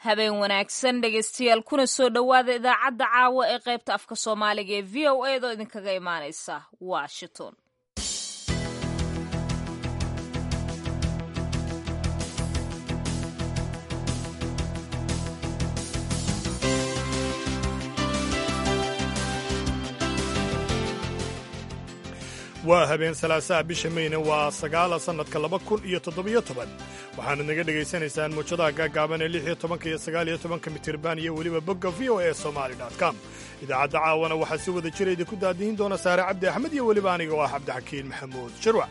habeen wanaagsan dhegaystayaal kuna soo dhowaada idaacadda caawa ee qaybta afka soomaaliga ee v o a doo idinkaga imaanaysa washington waa habeen salaasaha bisha meyne waa sagaala sannadka laba kun iyo toddobiyo toban waxaanad naga dhegaysanaysaan muujadaha gaagaaban ee lix iyo tobanka iyo sagaal iyo tobanka mitirban iyo weliba bogga v o e somaali com idaacadda caawana waxaa si wada jira idinku daadihin doona saare cabdi axmed iyo weliba aniga oo ah cabdixakiin maxamuud shirwac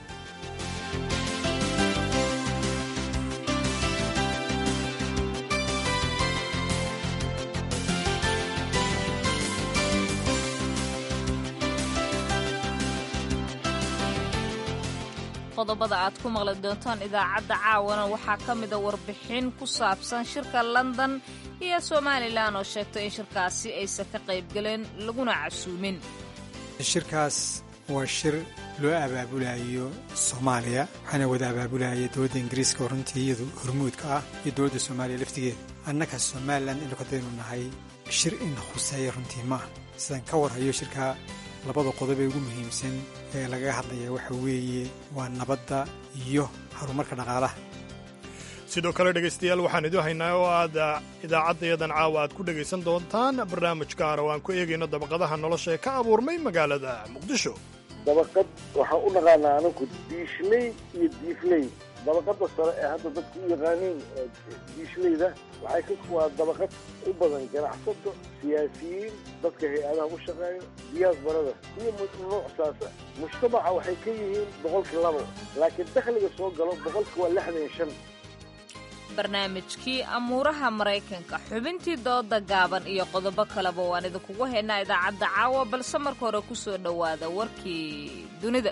qodobada aad ku maqli doontaan idaacadda caawana waxaa ka mida warbixin ku saabsan shirka london iyo somalilan oo sheegtay in shirkaasi aysan ka qaybgaleen laguna casuumin shirkaas waa shir loo abaabulayo soomaaliya waxaana wada abaabulaya dowladda ingiriiska oo runtii iyadu hormuudka ah iyo dowladda soomaaliya laftigeeda annaka somalilan inu kadaynu nahay shir in khuseeya runtii maaha sidaan ka warhayo shirka labada qodob ee ugu muhiimsan ee lagaga hadlaya waxa weeye waa nabadda iyo horumarka dhaqaalaha sidoo kale dhegaystayaal waxaan idiin haynaa oo aad idaacaddayadan caawa aad ku dhegaysan doontaan barnaamij gaara oo aan ku eegayno dabaqadaha nolosha ee ka abuurmay magaalada muqdisho dabaqad waxaan u naqaanaa anaku diishley iyo diifley dabaqada sare ee hadda dadku u yaqaaniin diishleyda waxay ka waa dabaqad u badan ganacsato siyaasiyiin dadka hay-adaha u shaqeeyo diyaasbarada iyo nuucsaasa mujtamaca waxay ka yihiin boqolkii labo laakiin dakhliga soo galo boqolki waa lixdan iyo shan barnaamijkii amuuraha maraykanka xubintii dooda gaaban iyo qodobo kaleba waan idinkugu haynaa idaacadda caawa balse marka hore ku soo dhowaada warkii dunida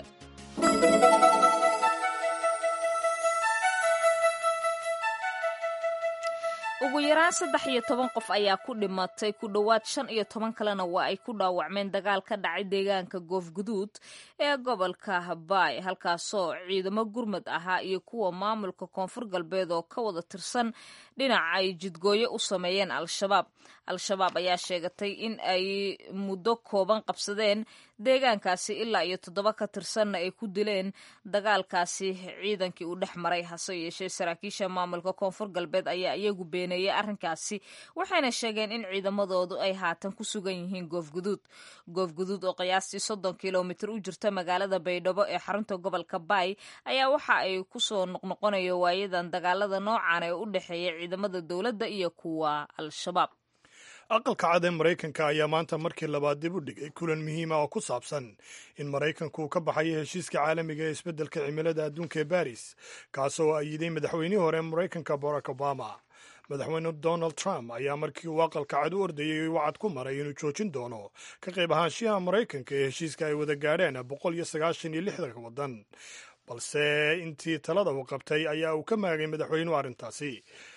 ugu yaraan saddex iyo toban qof ayaa ku dhimatay ku dhowaad shan iyo toban kalena waa ay ku dhaawacmeen dagaal ka dhacay deegaanka goofguduud ee gobolka baay halkaasoo ciidamo gurmad ahaa iyo kuwa maamulka koonfur galbeed oo ka wada tirsan dhinaca ay jidgooyo u sameeyeen al-shabaab al-shabaab ayaa sheegatay in ay muddo kooban qabsadeen deegaankaasi ilaa iyo toddoba ka tirsanna ay ku dileen dagaalkaasi ciidankii uu dhex maray hase yeeshee saraakiisha maamulka koonfur galbeed ayaa iyagu beeneeyey arrinkaasi waxayna sheegeen in ciidamadoodu ay haatan ku sugan yihiin goofguduud goofguduud oo qiyaastii soddon kilomitir u jirta magaalada baydhabo ee xarunta gobolka baay ayaa waxa ay kusoo noqnoqonayo waayadan dagaalada noocan ee u dhexeeya ciidamada dowladda iyo kuwa al-shabaab aqalka cad ee maraykanka ayaa maanta markii labaad dib u dhigay kulan muhiima oo ku saabsan in maraykanku uu ka baxayo heshiiska caalamiga ee isbeddelka cimilada adduunka ee baris kaasoo ayiday madaxweynihii hore maraykanka barack obama madaxweyne donald trump ayaa markii uu aqalka cad u ordayey wacad ku maray inuu joojin doono ka qayb ahaanshiyaha maraykanka ee heshiiska ay wada gaadheen boqol iyo sagaashan iyo lixdanka waddan balse intii talada uu qabtay ayaa uu ka maagay madaxweynuhu arrintaasi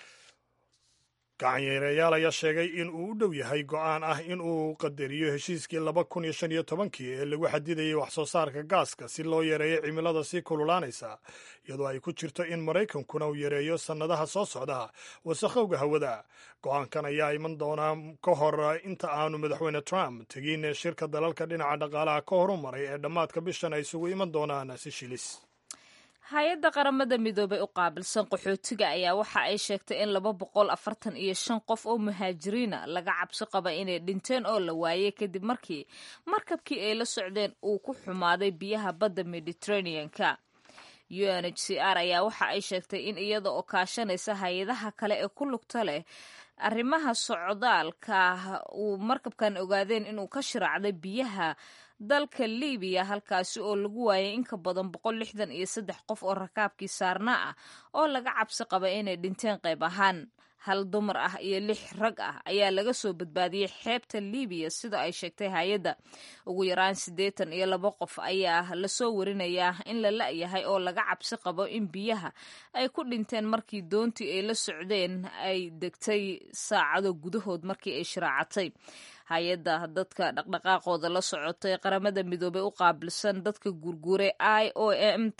gacanyaerayaal ayaa sheegay in uu u dhow yahay go'aan ah in uu qadariyo heshiiskii laba kun iyo shan iyo tobankii ee lagu xadidayay wax soo saarka gaaska si loo yareeyo cimilada sii kululaanaysa iyadoo ay ku jirto in maraykankuna uu yareeyo sannadaha soo socda wasakhowga hawada go'aankan ayaa iman doonaa ka hor inta aanu madaxweyne trump tegin shirka dalalka dhinaca dhaqaalaha ka horu maray ee dhammaadka bishan ay isugu iman doonaan si shilis hay-adda qaramada midoobay u qaabilsan qaxootiga ayaa waxa ay sheegtay in laba boqol afartan iyo shan qof oo muhaajiriina laga cabsi qaba inay dhinteen oo la waayey kadib markii markabkii ay la socdeen uu ku xumaaday biyaha badda mediterranean-ka u n h c r ayaa waxa ay sheegtay in iyada oo kaashanaysa hay-adaha kale ee ku lugta leh arrimaha socdaalka uu markabkan ogaadeen inuu ka shiraacday biyaha dalka libiya halkaasi oo lagu waayay in ka badan boqol lixdan iyo saddex qof oo rakaabkii saarna ah oo laga cabsi qaba inay dhinteen qayb ahaan hal dumar ah iyo lix rag ah ayaa laga soo badbaadiyey xeebta libiya sida ay sheegtay hay-adda ugu yaraan siddeetan iyo laba qof ayaa lasoo warinayaa in la la-yahay oo laga cabsi qabo in biyaha ay ku dhinteen markii doontii ay la socdeen ay degtay saacado gudahood markii ay shiraacatay hay-adda dadka dhaqdhaqaaqooda la socotay qaramada midoobey u qaabilsan dadka gurguuray i o m ta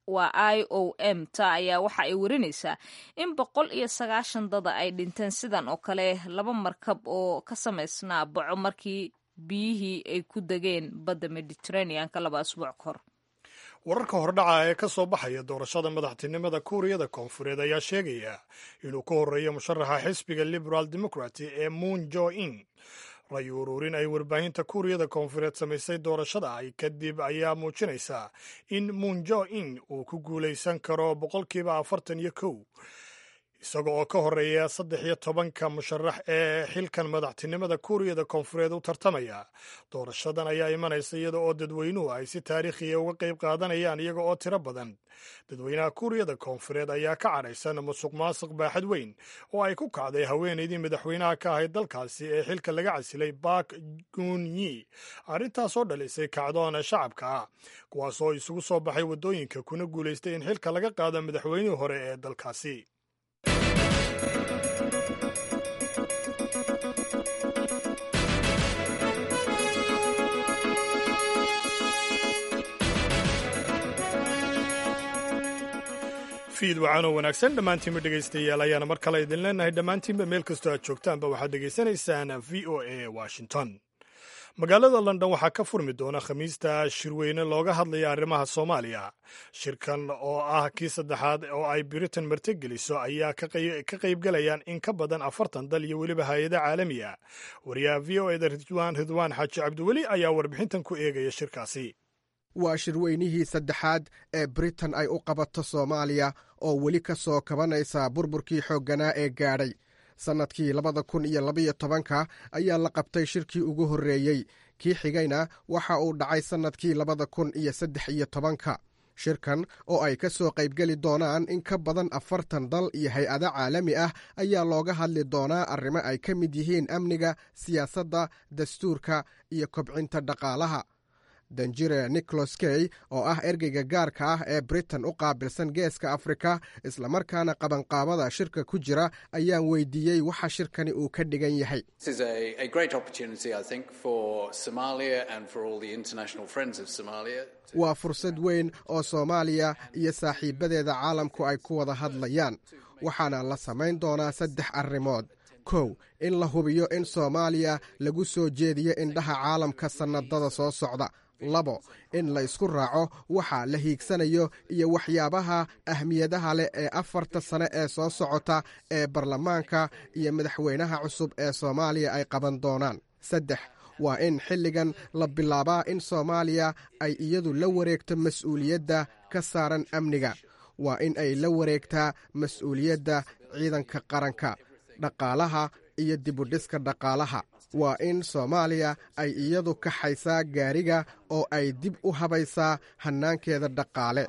waa i o m ta ayaa waxa ay warinaysaa in boqol iyo sagaashan dada ay dhinteen sidan oo kale laba markab oo ka samaysnaa baco markii biyihii ay ku degeen badda mediteraneanka laba asbuuc ka hor wararka hordhaca ee ka soo baxaya doorashada madaxtinimada kuuriyada koonfureed ayaa sheegaya inuu ka horreeyo musharaxa xisbiga liberal democraty ee moon jo in ray ururin ay warbaahinta kuuriyada koonfureed samaysay doorashada ay kadib ayaa muujinaysaa in moon jo in uu ku guulaysan karo boqolkiiba afartan iyo kow isaga oo ka horeeya saddex iyo tobanka musharax ee xilkan madaxtinimada kuuriyada koonfureed u tartamaya doorashadan ayaa imanaysa iyada oo dadweynuhu ay si taariikhiya uga qayb qaadanayaan iyaga oo tiro badan dadweynaha kuuriyada koonfureed ayaa ka cadhaysan musuq maasuq baaxad weyn oo ay ku kacday haweenaydii madaxweynaha ka ahayd dalkaasi ee xilka laga casilay bak gunyi arrintaasoo dhalisay kacdoona shacabka ah kuwaasoo isugu soo baxay waddooyinka kuna guulaystay in xilka laga qaado madaxweynihii hore ee dalkaasi fiid wacaanoo wanaagsan dhammaantiinba dhegaystayaal ayaana mar kale idin leenahay dhammaantiinba meel kastoo aad joogtaanba waxaad dhegaysanaysaan v o a washington magaalada london waxaa ka furmi doona khamiista shirweyne looga hadlaya arrimaha soomaaliya shirkan oo ah kii saddexaad oo ay britain martigeliso ayaa ka qaybgalayaan in ka badan afartan dal iyo weliba hay-ada caalamiya wariyaha v o eda ridwaan ridwaan xaaji cabdiweli ayaa warbixintan ku eegaya shirkaasi waa shirweynihii saddexaad ee britain ay u qabato soomaaliya oo weli ka soo kabanaysa burburkii xoogganaa ee gaadhay sannadkii labada kun iyo labaiyo tobanka ayaa la qabtay shirkii ugu horreeyey kii xigayna waxa uu dhacay sannadkii labada kun iyo saddex iyo tobanka shirkan oo ay ka soo qaybgeli doonaan in ka badan afartan dal iyo hay-ado caalami ah ayaa looga hadli doonaa arrimo ay ka mid yihiin amniga siyaasadda dastuurka iyo kobcinta dhaqaalaha danjire nicholas key oo ah ergeyga gaarka ah ee britain u qaabilsan geeska afrika islamarkaana qabanqaabada shirka ku jira ayaan weydiiyey waxa shirkani uu ka dhigan yahay waa fursad weyn oo soomaaliya iyo saaxiibadeeda caalamku ay ku wada hadlayaan waxaana la samayn doonaa saddex arrimood kow in la hubiyo in soomaaliya lagu soo jeediyo indhaha caalamka sannadada soo socda labo in la isku raaco waxa la hiigsanayo iyo waxyaabaha ahmiyadaha leh ee afarta sane ee soo socota ee baarlamaanka iyo madaxweynaha cusub ee soomaaliya ay qaban doonaan saddex waa in xilligan la bilaabaa in soomaaliya ay iyadu la wareegto mas-uuliyadda ka saaran amniga waa in ay la wareegtaa mas-uuliyadda ciidanka qaranka dhaqaalaha iyo dibudhiska dhaqaalaha waa in soomaaliya ay iyadu kaxaysaa gaariga oo ay dib u habaysaa hannaankeeda dhaqaale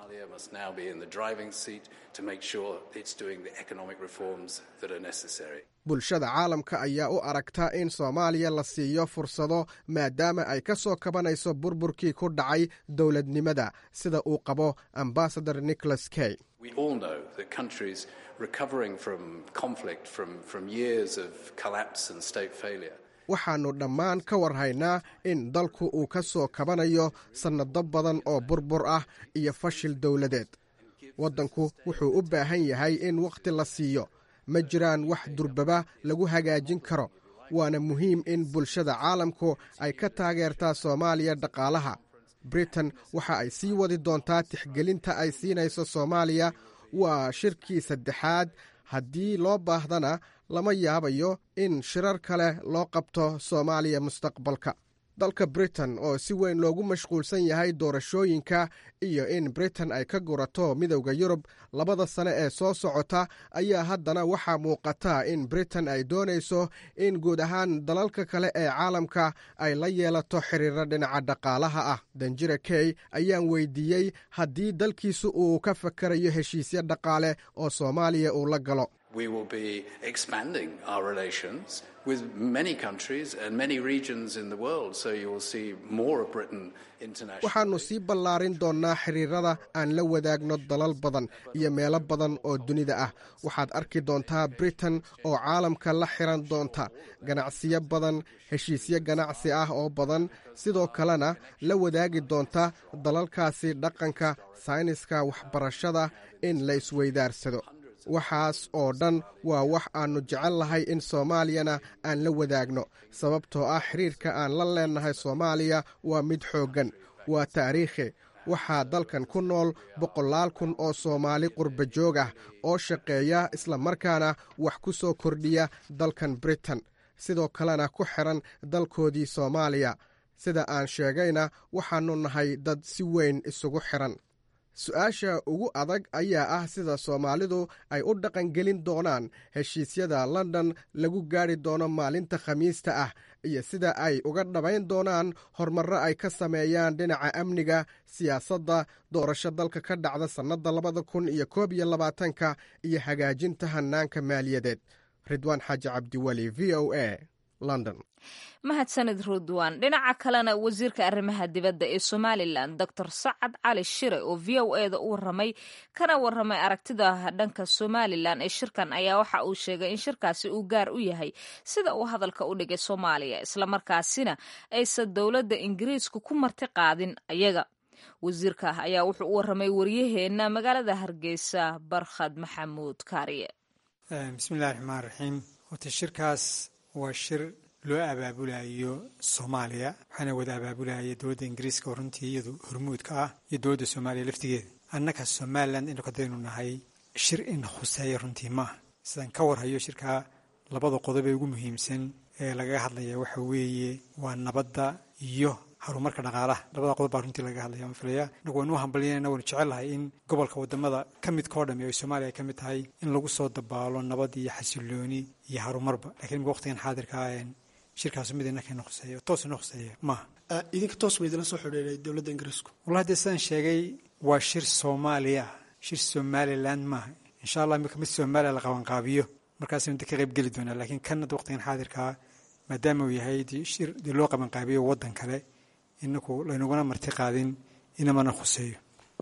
bulshada caalamka ayaa u aragta in soomaaliya la siiyo fursado maadaama ay ka soo kabanayso burburkii ku dhacay dowladnimada sida uu qabo ambasador nicholas key waxaannu dhammaan ka warhaynaa in dalku uu ka soo kabanayo sannado badan oo burbur ah iyo fashil dowladeed waddanku wuxuu u baahan yahay in wakhti la siiyo ma jiraan wax durbaba lagu hagaajin karo waana muhiim in bulshada caalamku ay ka taageertaa soomaaliya dhaqaalaha britain waxa ay sii wadi doontaa tixgelinta ay siinayso soomaaliya waa shirkii saddexaad haddii loo baahdana lama yaabayo in shirar kale loo qabto soomaaliya mustaqbalka dalka britain oo si weyn loogu mashquulsan yahay doorashooyinka iyo in britain ay ka gurato midowda yurub labada sane ee soo socota ayaa haddana waxaa muuqata in britain ay doonayso in guud ahaan dalalka kale ee caalamka ay la yeelato xiriiro dhinaca dhaqaalaha ah danjire key ayaan weydiiyey haddii dalkiisu uu ka fakarayo heshiisyo dhaqaale oo soomaaliya uu la galo We will be expanding our relations with many countries and many regions in the world, so you will see more of Britain internationally. waxaannu sii ballaarin doonnaa xiriirada aan la wadaagno dalal badan iyo meelo badan oo dunida ah waxaad arki doontaa britain oo caalamka la xiran doonta ganacsiyo badan heshiisyo ganacsi ah oo badan sidoo kalena la wadaagi doonta dalalkaasi dhaqanka sayniska waxbarashada in la isweydaarsado waxaas oo dhan waa wax aannu jecel lahay in soomaaliyana aan la wadaagno sababtoo ah xiriirka aan la leennahay soomaaliya waa mid xooggan waa taariikhi waxaa dalkan ku nool boqolaal kun oo soomaali qurba joog ah oo shaqeeya islamarkaana wax ku soo kordhiya dalkan britain sidoo kalena ku xidhan dalkoodii soomaaliya sida aan sheegayna waxaannu nahay dad si weyn isugu xidhan su-aasha ugu adag ayaa ah sida soomaalidu ay u dhaqangelin doonaan heshiisyada london lagu gaadhi doono maalinta khamiista ah iyo sida ay uga dhabayn doonaan horumarro ay ka sameeyaan dhinaca amniga siyaasadda doorasho dalka ka dhacda sannadda labada kun iyo koob iyo labaatanka iyo hagaajinta hannaanka maaliyadeed ridwaan xaaji cabdiweli v o a london mahadsanid rudwan dhinaca kalena wasiirka arrimaha dibadda ee somalilan doctor sacad cali shire oo v o e da u waramay kana waramay aragtida dhanka somalilan ee shirkan ayaa waxa uu sheegay in shirkaasi uu gaar u yahay sida uu hadalka u dhigay soomaaliya islamarkaasina aysan dowladda ingiriisku ku marti qaadin ayaga wasiirka ayaa wuxuu u waramay waryaheena magaalada hargeysa barkhad maxamuud kaariye bismillahi raxmaan raxiim horta shirkaas waa shir loo abaabulayo soomaaliya waxaana wada abaabulaya dowladda ingiriiska oo runtii iyadu hormuudka ah iyo dowladda soomaaliya laftigeeda annaka somalilan inu kadaynu nahay shir in khuseeya runtii maaha sidaan ka warhayo shirkaa labada qodob ee ugu muhiimsan ee lagaga hadlaya waxa weeye waa nabadda iyo horumarka dhaqaalaha labada qodob baa runtii lagaga hadlaya waan filaya inagu waynu u hambalyanayna waynu jecelnahay in gobolka wadamada ka midkao dhami ay soomaaliya ay ka mid tahay in lagu soo dabaalo nabad iyo xasilooni iyo horumarba lakiin imika waqtigan xaadirkaa shirkaasu mid inakayna khuseeya toos ina khuseeya maaha idinka toos ba idinla soo xidhiiray dowladda ingiriisku wallahi dee sidaan sheegay waa shir soomaaliya ah shir somaliland maaha insha allah imika mid soomaaliya la qabanqaabiyo markaasaynu de ka qayb geli doonaa laakiin kan hadda waqtigan xaadirkaa maadaama uu yahay shir dee loo qabanqaabiyo waddan kale inaku laynuguna marti qaadin inamana khuseeyo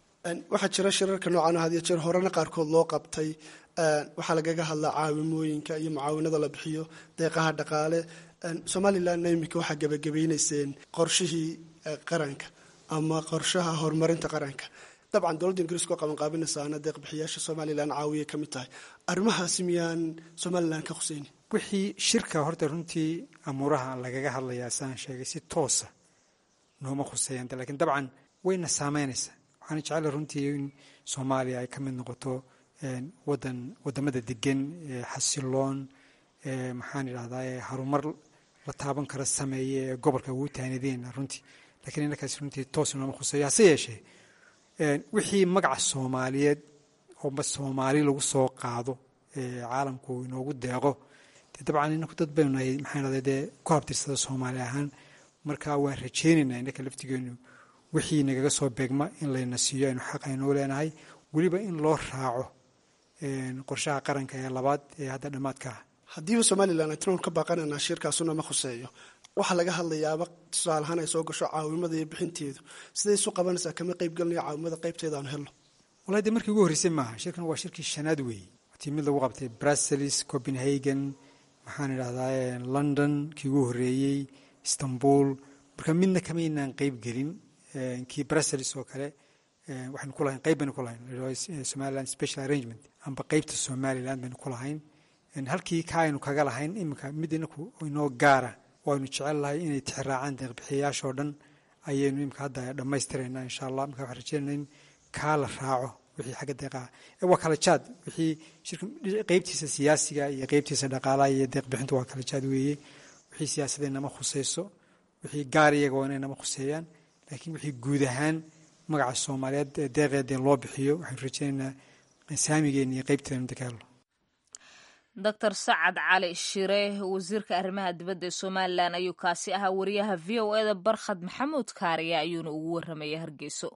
waxaa jira shirarka noocan had iyo jeer horena qaarkood loo qabtay waxaa lagaga hadlaa caawimooyinka iyo mucaawinada la bixiyo deeqaha dhaqaale somalilanna iminka waxaa gebagabaynayseen qorshihii qaranka ama qorshaha horumarinta qaranka dabcan dowladda ingiriiska oo qabanqaabinaysaana deeqbixiyaasha somalilan caawiya ka mid tahay arrimahaasi miyaan somalilan ka khuseynin wixii shirka horta runtii amuuraha lagaga hadlayaa sidaan sheegay si toosa nooma khuseeyanta lakiin dabcan wayna saameynaysaa waxaana jecela runtii in soomaaliya ay ka mid noqoto wadan wadamada degan xasiloon maxaan idhahdaa harumar la taaban kara sameeye ee gobolka ugu taanideen runtii lakiin inakaas runtii toos nooma khuseeyo hase yeeshee wixii magaca soomaaliyeed oo soomaali lagu soo qaado caalamku inoogu deeqo dee dabcan inaku dad baynu nahay maxaan idhahdaa dee ku habtirsada soomaali ahaan marka waan rajaynaynaa innaka laftigeenu wixii nagaga soo beegma in layna siiyo aynu xaq aynoo leenahay weliba in loo raaco qorshaha qaranka ee labaad ee hadda dhammaadka ah haddiiba somalilan ay tinoon ka baaqanaynaa shirkaasuna ma khuseeyo waxaa laga hadlayaaba tusaalahaan ay soo gasho caawimada iyo bixinteedu siday isu qabanaysaa kama qaybgelinayo caawimada qaybteeda aanu helno wallahi dee markii ugu horreysay maaha shirkan waa shirkii shanaad weeye watii mid lagu qabtay brussels copenhagen maxaan idhahdaa london kii ugu horreeyey istanbul marka midna kamaynaan qeyb gelin kii brussels oo kale waxaynu ku lahayn qeyb baynu ku lahayn somaliland special arrangement amba qeybta somaliland baynu ku lahayn halkii ka aynu kaga lahayn iminka mid inaku inoo gaara waynu jecel lahay inay tixraacaan deeqbixiyayaashoo dhan ayaynu imika hadda dhammaystiraynaa insha allah marka waxaan rajeynayna in kaa la raaco wixii xagga deeqaha waa kala jaad wixii shirka qeybtiisa siyaasiga iyo qeybtiisa dhaqaalaha iyo deeqbixintu waa kala jaad weeye wixii siyaasadee nama khuseyso wixii gaar iyaga waa inay nama khuseeyaan laakiin wixii guud ahaan magaca soomaaliyeed deeqeedee loo bixiyo waxaynu rajeynaynaa saamigeena iyo qeybteena inta ka helno doctor sacad cali shire wasiirka arrimaha dibadda ee somalilan ayuu kaasi ahaa wariyaha v o eda barkhad maxamuud kaariya ayuuna ugu warramaya hargeyso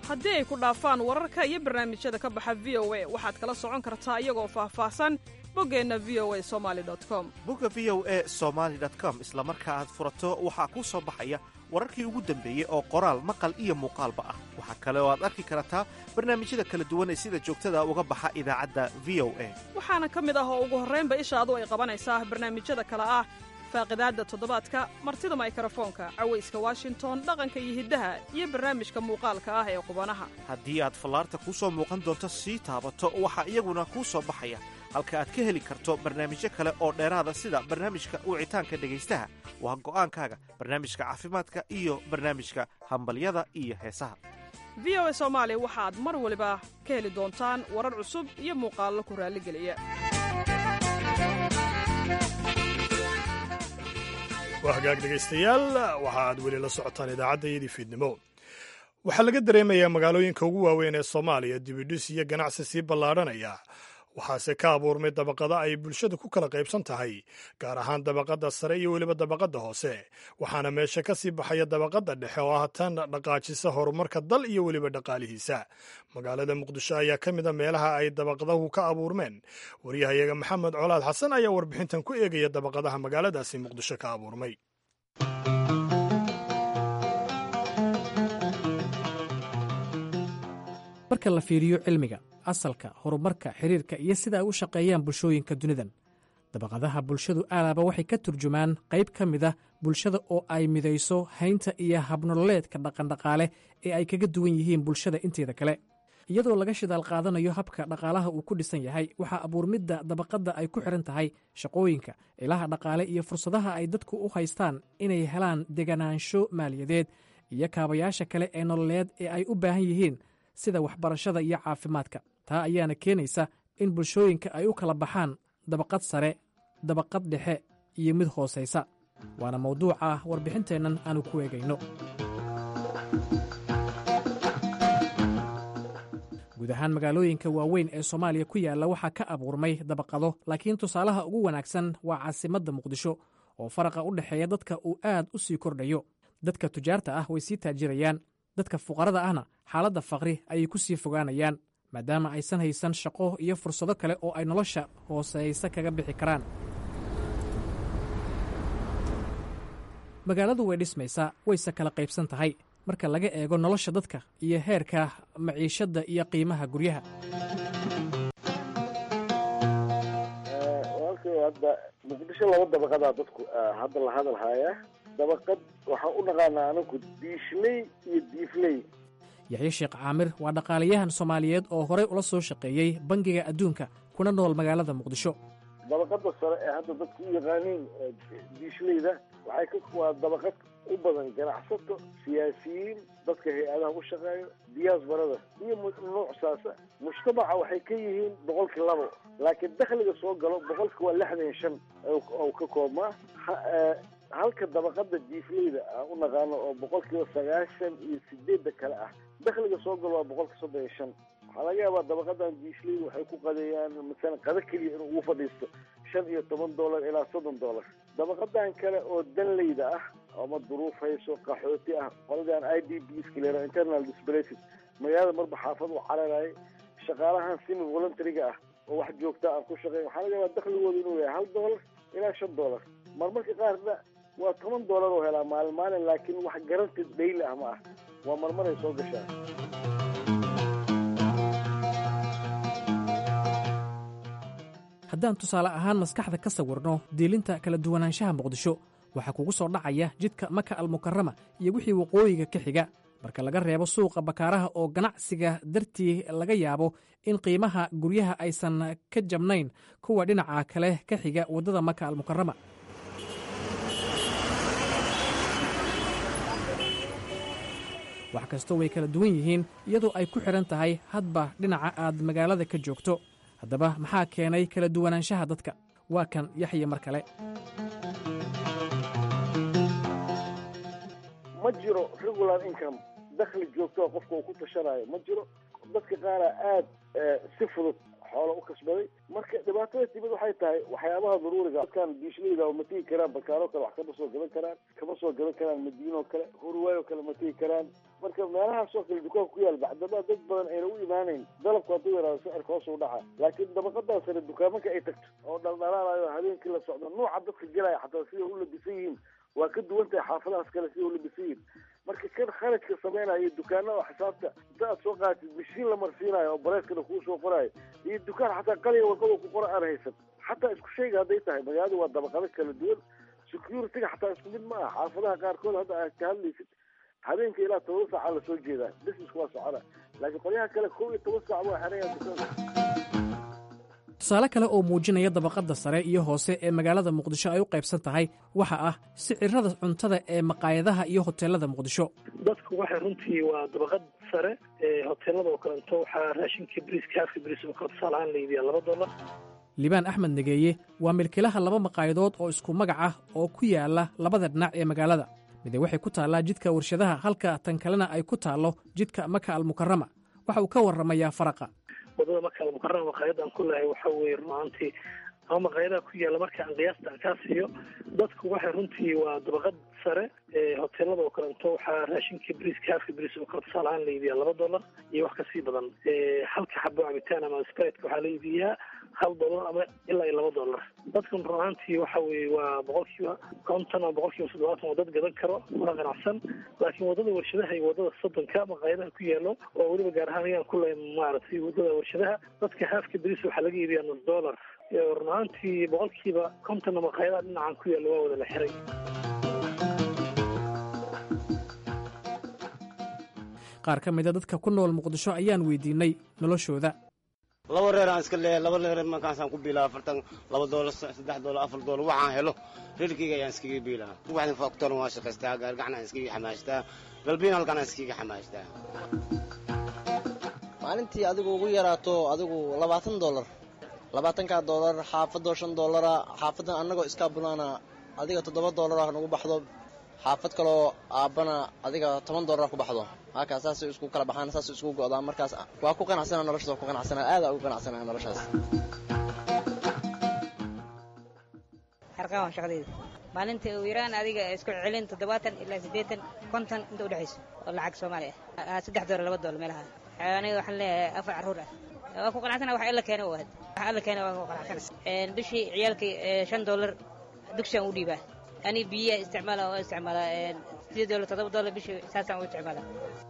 haddii ay ku dhaafaan wararka iyo barnaamijyada ka baxa v o a waxaad kala socon kartaa iyagoo faahfaahsan boggeenna v o a somali com bogga v o e somaali com isla marka aad furato waxaa kuu soo baxaya wararkii ugu dambeeyey oo qoraal maqal iyo muuqaalba ah waxaa kale oo aad arki kartaa barnaamijyada kala duwan ee sida joogtada uga baxa idaacadda v o a waxaana ka mid ah oo ugu horraynba ishaadu ay qabanaysaa barnaamijyada kale ah faaqidaadda toddobaadka martida maykarafoonka cawayska washington dhaqanka iyo hiddaha iyo barnaamijka muuqaalka ah ee qubanaha haddii aad fallaarta kuu soo muuqan doonto sii taabato waxaa iyaguna kuu soo baxaya halka aad ka heli karto barnaamijyo kale oo dheeraada sida barnaamijka wicitaanka dhegaystaha waa go'aankaaga barnaamijka caafimaadka iyo barnaamijka hambalyada iyo heesaha v o a soomaali waxaad mar waliba ka heli doontaan warar cusub iyo muuqaallo ku raalligeliya waa hagaag dhegaystayaal waxa aad weli la socotaan idaacadda iyadii fiidnimo waxaa laga dareemayaa magaalooyinka ugu waaweyn ee soomaaliya dibidhis iyo ganacsi sii ballaadhanaya waxaase ka abuurmay dabaqada ay bulshada ku kala qaybsan tahay gaar ahaan dabaqadda sare iyo weliba dabaqadda hoose waxaana meesha ka sii baxaya dabaqadda dhexe oo ah tan dhaqaajisa horumarka dal iyo weliba dhaqaalihiisa magaalada muqdisho ayaa ka mid a meelaha ay dabaqadahu ka abuurmeen waryahayaga maxamed colaad xasan ayaa warbixintan ku eegaya dabaqadaha magaaladaasi muqdisho ka abuurmay marka la fiiriyo cilmiga asalka horumarka xiriirka iyo sida ay u shaqeeyaan bulshooyinka dunidan dabaqadaha bulshadu aalaaba waxay ka turjumaan qayb ka mid a bulshada oo ay midayso haynta iyo habnololeedka dhaqandhaqaale ee ay kaga duwan yihiin bulshada inteeda kale iyadoo laga shidaal qaadanayo habka dhaqaalaha uu ku dhisan yahay waxaa abuurmidda dabaqadda ay ku xidhan tahay shaqooyinka ilaha dhaqaale iyo fursadaha ay dadku u haystaan inay helaan deganaansho maaliyadeed iyo kaabayaasha kale ee nololeed ee ay u baahan yihiin sida waxbarashada iyo caafimaadka taa ayaana keenaysa in bulshooyinka ay u kala baxaan dabaqad sare dabaqad dhexe iyo mid hoosaysa waana mawduuca warbixinteennan aanu ku eegayno guud ahaan magaalooyinka waaweyn ee soomaaliya ku yaalla waxaa ka abuurmay dabaqado laakiin tusaalaha ugu wanaagsan waa caasimadda muqdisho oo faraqa u dhexeeya dadka uu aad u sii kordhayo dadka tujaarta ah way sii taajirayaan dadka fuqarada ahna xaaladda faqri ayay ku sii fogaanayaan maadaama aysan haysan shaqo iyo fursado kale oo ay nolosha hooseysa kaga bixi karaan magaaladu way dhismaysaa wayse kala qaybsan tahay marka laga eego nolosha dadka iyo heerka maciishadda iyo qiimaha guryaha walaalkay hadda muqdisho laba dabaqadaa dadku hadda la hadal haaya dabaqad waxaan u naqaanaa anagu diishley iyo diifley yaxye sheekh caamir waa dhaqaalayahan soomaaliyeed oo horey ula soo shaqeeyey bangiga adduunka kuna nool magaalada muqdisho dabaqada sare ee hadda dadku u yaqaaniin diishleyda waxay ka waa dabaqad u badan ganacsato siyaasiyiin dadka hay-adaha u shaqeeyo diyaasbarada iyo nuuc saasa mujtamaca waxay ka yihiin boqolkii labo laakiin dakhliga soo galo boqolki waa lixdan iyo shan ou ka koobmaa halka dabaqada diifleyda aan u naqaano oo boqolkiiba sagaashan iyo sideedda kale ah dakhliga soo galo waa boqolka soddon iyo shan waxaa laga yaabaa dabaqadan diishleyda waxay ku qadeeyaan masalan qado keliya inuu ugu fadhiisto shan iyo toban dollar ilaa soddon dollar dabaqadan kale oo danleyda ah ama duruuf hayso qaxooti ah qoladan i d b skilera internal displated magaalada marba xaafad u cararayay shaqaalahan simi voluntaryga ah oo wax joogta aan ku shaqeyn waxaa laga yaabaa dakhligooda inuu yahay hal dollar ilaa shan dollar marmarka qaarna waa toban dollar oo helaa maalin maalin laakiin wax garanti dhayli ah ma ah waa marmaray soo gashaa haddaan tusaale ahaan maskaxda ka sawirno diilinta kala duwanaanshaha muqdisho waxaa kugu soo dhacaya jidka maka almukarama iyo wixii waqooyiga ka xiga marka laga reebo suuqa bakaaraha oo ganacsiga dartii laga yaabo in qiimaha guryaha aysan ka jabnayn kuwa dhinaca kale ka xiga waddada maka almukarama wax kastoo way kala duwan yihiin iyadoo ay ku xidhan tahay hadba dhinaca aad magaalada ka joogto haddaba maxaa keenay kala duwanaanshaha dadka waa kan yaxye mar kale ma jiro regular income dakhli joogto qofka uu ku tashanayo ma jiro dadka qaara aad si fudud xoolo u kasbaday marka dhibaatada timid waxay tahay waxyaabaha daruuriga dadkan diishleyda oo ma tegi karaan bakaaroo kale wax kama soo gadan karaan kama soo gadan karaan madiinoo kale hurwaayoo kale ma tegi karaan marka meelahaasoo kale dukaanka ku yaal bacdama dad badan ayna u imaanayn dalabku hadduu yaraado sicirka hoos u dhaca laakiin dabaqadaa sare dukaamanka ay tagto oo dhaldhalaalayo habeenkii la socdo nooca dadka gelaya xataa sida u labisan yihiin waa ka duwan tahay xaafadahaas kale sida u labisan yihiin marka kan kharajka samaynayo dukaana oo xisaabta inta aad soo qaadatid mashiin la marsiinayo oo bareeskana kuu soo qorayo iyo dukaan xataa qaliga warqada ku qora aan haysan xataa isku shayga hadday tahay magaalada waa dabaqado kala duwan security-ga xataa isku mid ma aha xaafadaha qaarkood hadda aad ka hadlaysid habeenka ilaa toban saaca lasoo jeedaa business waa socona laakiin qolyaha kale kow iyo toban saac waa xeraya dukaanka tusaale kale oo muujinaya dabaqadda sare iyo hoose ee magaalada muqdisho ay u qaybsan tahay waxa ah sicirada cuntada ee maqaayadaha iyo hoteelada muqdisho dadku waxay runtii waa dabaqad sare ee hoteelada oo kaleeto waxaa raashinka briiska haafka briis oo kale tusaale ahaan la iibiyaa laba dollar liibaan axmed negeeye waa milkilaha laba maqaayadood oo isku magac ah oo ku yaala labada dhinac ee magaalada mide waxay ku taallaa jidka warshadaha halka tan kalena ay ku taallo jidka maka almukarama waxa uu ka warramayaa faraqa wadada marka almukarama maqaayada aan ku lahay waxa weeye runaantii ama maqaayadaha ku yaalla marka aan qiyaasta aan kaa siiyo dadku waxay runtii waa dabaqad sare ee hoteelada oo kaleeto waxaa raashinka briiska haafka briis oo kale tusaale ahaan la iibiyaa laba dollar iyo wax kasii badan halka xabo cabitaan ama spreadka waxaa la iibiyaa hal dollar ama ilaa iyo laba dollar dadkan run ahaantii waxa weeye waa boqolkiiba konton ama boqolkiiba toddobaatan oo dad gadan karo kuna qanacsan laakiin wadada warshadaha iyo wadada soddonka maqaayadaha ku yaalo oo weliba gaar ahaan ayaan ku lehay maaragtay wadada warshadaha dadka haafka briis waxaa laga iibiyaa nus dollar run ahaantii boqolkiiba kontonna maqaayadaha dhinacan ku yaalla waa wada la xiray qaar ka mida dadka ku nool muqdisho ayaan weydiinay noloshooda laba reer aan iska leeyahay laba reer markaasaan ku biilaa afartan laba doolar saddex doolar afar doolar waxaan helo reerkayga ayaan iskaga biilaa waxdan faktoran waa shaqaystaa gaargacan aan iskaga xamaashtaa galbiin halkan aan iskaga xamaashtaa maalintii adigu ugu yaraato adigu labaatan doolar labaatankaa doolar xaafadoo shan doolara xaafadan annagoo iskaa bunaana adiga toddoba doolara nagu baxdo xaafad kaloo aabbana adiga toban doolara ku baxdo halkaas saasay isku kala baxaan saasay isku go'daan markaas waa ku qanacsana noloshaas waa ku qanacsana aada ugu qanacsana noloshaas harqaan waa shaqadeyda maalinta ugu yaraan adiga isku celin toddobaatan ilaa siddeetan konton inta udhexayso oo lacag soomaali ah saddex doolar laba doolar meelaha aniga waxaan leeyahay afar carruur ah waa ku qanacsana wax illa keena u ahad wax alla keena waa ku qanacsana bishii ciyaalkii shan doolar dugsiyan u dhiibaa ani biyaha isticmaala oo isticmaala sideed doolar toddoba doolar bishii saasaan u isticmaala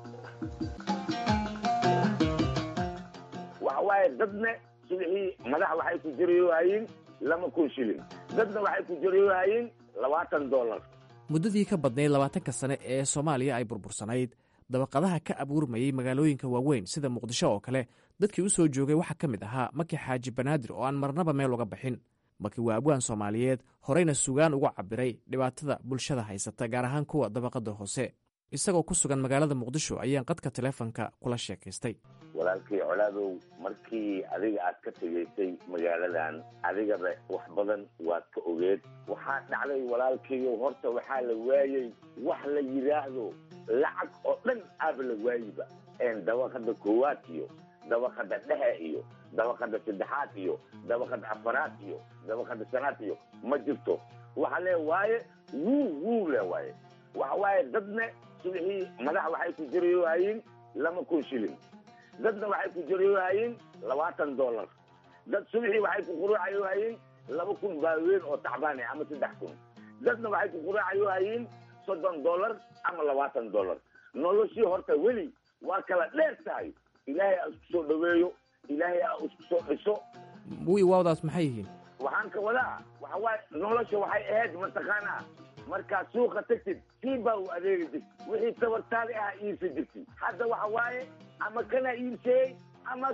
waxa waaye dadna subixii madax waxay ku jarayohayiin lama kun shilin dadna waxay ku jarayohayiin labaatan dollar muddadii ka badnayd labaatanka sane ee soomaaliya ay burbursanayd dabaqadaha ka abuurmayey magaalooyinka waaweyn sida muqdisho oo kale dadkii u soo joogay waxaa ka mid ahaa maki xaaji banaadir oo aan marnaba meel uga bixin maki waa abwaan soomaaliyeed horeyna sugaan uga cabiray dhibaatada bulshada haysata gaar ahaan kuwa dabaqada hoose isagoo ku sugan magaalada muqdisho ayaan qadka taleefonka kula sheekaystay walaalkii colaadow markii adiga aad ka tegaysay magaaladan adigaba wax badan waad ka ogeed waxaa dhacday walaalkiiyo horta waxaa la waayey wax la yidhaahdo lacag oo dhan aaba la waayiba dabaqada koowaad iyo dabaqada dhexe iyo dabaqada saddexaad iyo dabaqada afaraad iyo dabaqada shanaad iyo ma jirto waxa lee waaye wuu wuu le waaye waxa waaye dadna subixii madax waxay ku jarayohayiin lama kun shilin dadna waxay ku jarayohayiin labaatan dollar dad subixii waxay ku quruucayohayiin laba kun baaweyn oo tacbaane ama saddex kun dadna waxay ku quruucayohayiin soddon dollar ama labaatan dollar noloshii horta weli waa kala dheer tahay ilaahay a isku soo dhaweeyo ilaahay a isku soo dhiso wi waawdaas maxay yihiin waxaan ka wadaa waxa waaye nolosha waxay ahayd mataqaanaa markaad suuqa tagtid sii baa u adeegi jirti wixii tabartaadi ah iibsa jirti hadda waxa waaye ama kana iibseeyey ama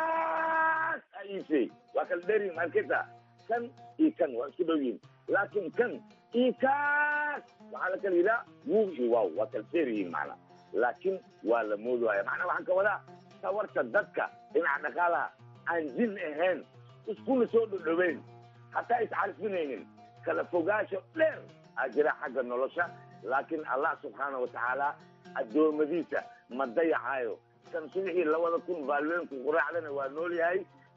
kaas a iibseeyey waa kala dheeryihin marketa kan iyo kan waa isku dhow yihin laakiin kan iyo kaas waxaa la kala yidhaha wuu iyo waaw waa kala dheer yihiin macna laakiin waa la moodaya macnaa waxaan ka wadaa tawarta dadka dhinaca dhaqaalaha aan jin ahayn iskuna soo dhodhoweyn hataa iscarfinaynin kala fogaasho dheer aa jira xagga nolosha laakiin allah subxaana wa tacaala addoommadiisa ma dayacaayo kan subixii labada kun baalweenku quraacdana waa nool yahay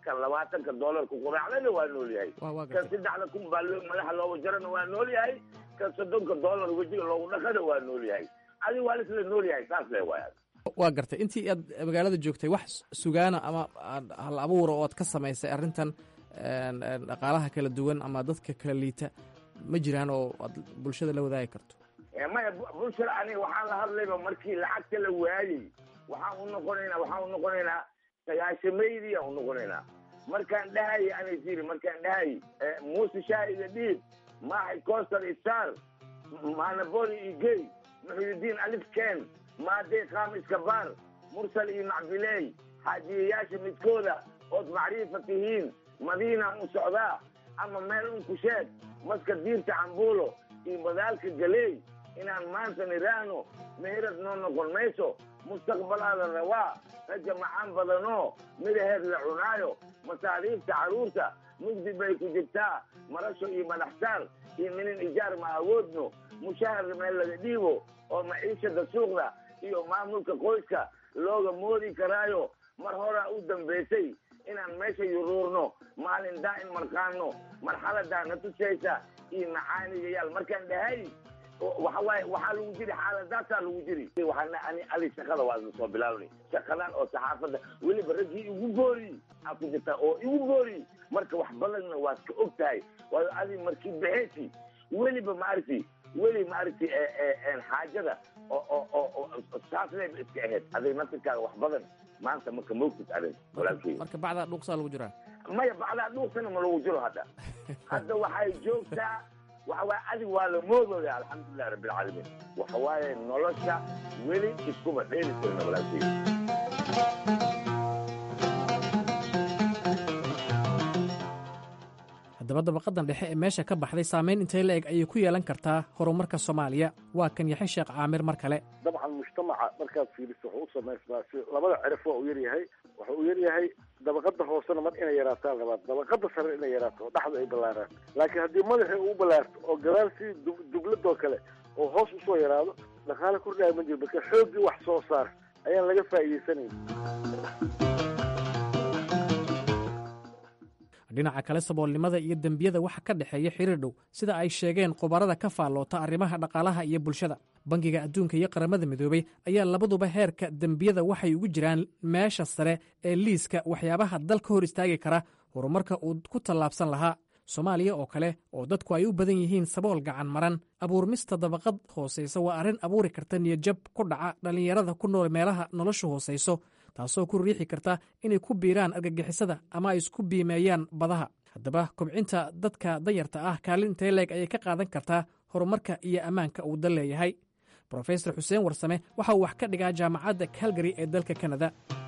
kan labaatanka doolarka quraacdana waa nool yahay Waa- waa kan saddexda kun baa loo- madaxa looga jarana waa nool yahay kan soddonka doolar wejiga loogu dhaqana waa nool yahay adi waa lisla nool yahay saas le waay waa gartay intii aad magaalada joogtay wax sugaana ama aad hal abuura oo aad ka samaysay arrintan een, een, dhaqaalaha kala duwan ama dadka kala liita ma jiraan oo aad bulshada la wadaagi karto Eh, maya bu- bulshada aniga waxaan la hadlayba markii lacagta la waayey waxaan u noqonaynaa waxaan u noqonaynaa sagaashameydii aan u noqonaynaa markaan dhahayay anay tiri markaan dhahayay eh, muuse shaahiga dhiib maaxay coastal star maanaboli iyo gey muxididiin alif ken maadey qaam iskabaar mursal iyo macbiley xaajiyayaasha midkooda ood macriifa tihiin madiinaan u socdaa ama meel un ku sheeg maska diirta cambuulo iyo madaalka galey inaan maanta niraahno meherad noo noqon mayso mustaqbalaada rabaa raja macaan badanoo midaheed la cunaayo masaariifta carruurta mugdi bay ku jirtaa marasho iyo madaxsaar iyo minin ijaar ma awoodno mushahar meel laga dhiibo oo maciishada suuqda iyo maamulka qoyska looga moodi karaayo mar horaa u dambaysay inaan meesha yuruurno maalin daa'in marqaano marxaladaa na tusaysa iyo macaanigayaal markaan dhahay waxa waaye waxaa lagu jiri xaaladaasaa lagu jiri waxaana ani ali shaqada waa soo bilaabnay shaqadan oo saxaafadda weliba raggii igu boori aa ku jirtaa oo igu boori marka wax badanna waad ka og tahay waayo adi markii baxeesi weliba maaragti weli maaragti xaajada oo oo oo oo saas leeba iska ahayd adig naftirkaaga wax badan maanta marka moogtid adig walaalkey marka bacdaa dhuuqsaa lagu jiraa maya bacdaa dhuuqsana ma lagu jiro hadda hadda waxay joogtaa waxa waaye adig waa la moodooya alxamdulilah rabbilcaalamiin waxa waaye nolosha weli iskuma dheeli tirna walaalkey haddaba dabaqadan dhexe ee meesha ka baxday saamayn intay la eg ayay ku yeelan kartaa horumarka soomaaliya waa kan yaxe sheekh caamir mar kale dabcan mujtamaca markaad fiiriso wuxuu u samaysmaa si labada cirif waa uu yaryahay waxa uu yaryahay dabaqada hoosena mar inay yaraataan rabaan dabaqada sare inay yaraato oo dhexda ay ballaaraan laakiin haddii madaxii uu ballaarto oo gadaal si dugladoo kale oo hoos usoo yaraado dhaqaale kordhaya ma jiro marka xooggii wax soo saar ayaan laga faa'iidaysanayn dhinaca kale saboolnimada iyo dembiyada waxa ka dhexeeya xiriir dhow sida ay sheegeen khubarada ka faalloota arrimaha dhaqaalaha iyo bulshada bangiga adduunka iyo qaramada midoobey ayaa labaduba heerka dembiyada waxay ugu jiraan meesha sare ee liiska waxyaabaha dal ka hor istaagi kara horumarka uu ku tallaabsan lahaa soomaaliya oo kale oo dadku ay u badan yihiin sabool gacan maran abuurmista dabaqad hoosaysa waa arrin abuuri karta niyadjab ku dhaca dhallinyarada ku nool meelaha noloshu hoosayso taasoo ku riixi karta inay ku biiraan argagixisada ama ay isku biimeeyaan badaha haddaba kobcinta dadka danyarta ah kaalin intee leeg ayay ka qaadan kartaa horumarka iyo ammaanka uu dal leeyahay brofesor xuseen warsame waxa uu wax ka dhigaa jaamacadda calgary ee dalka kanada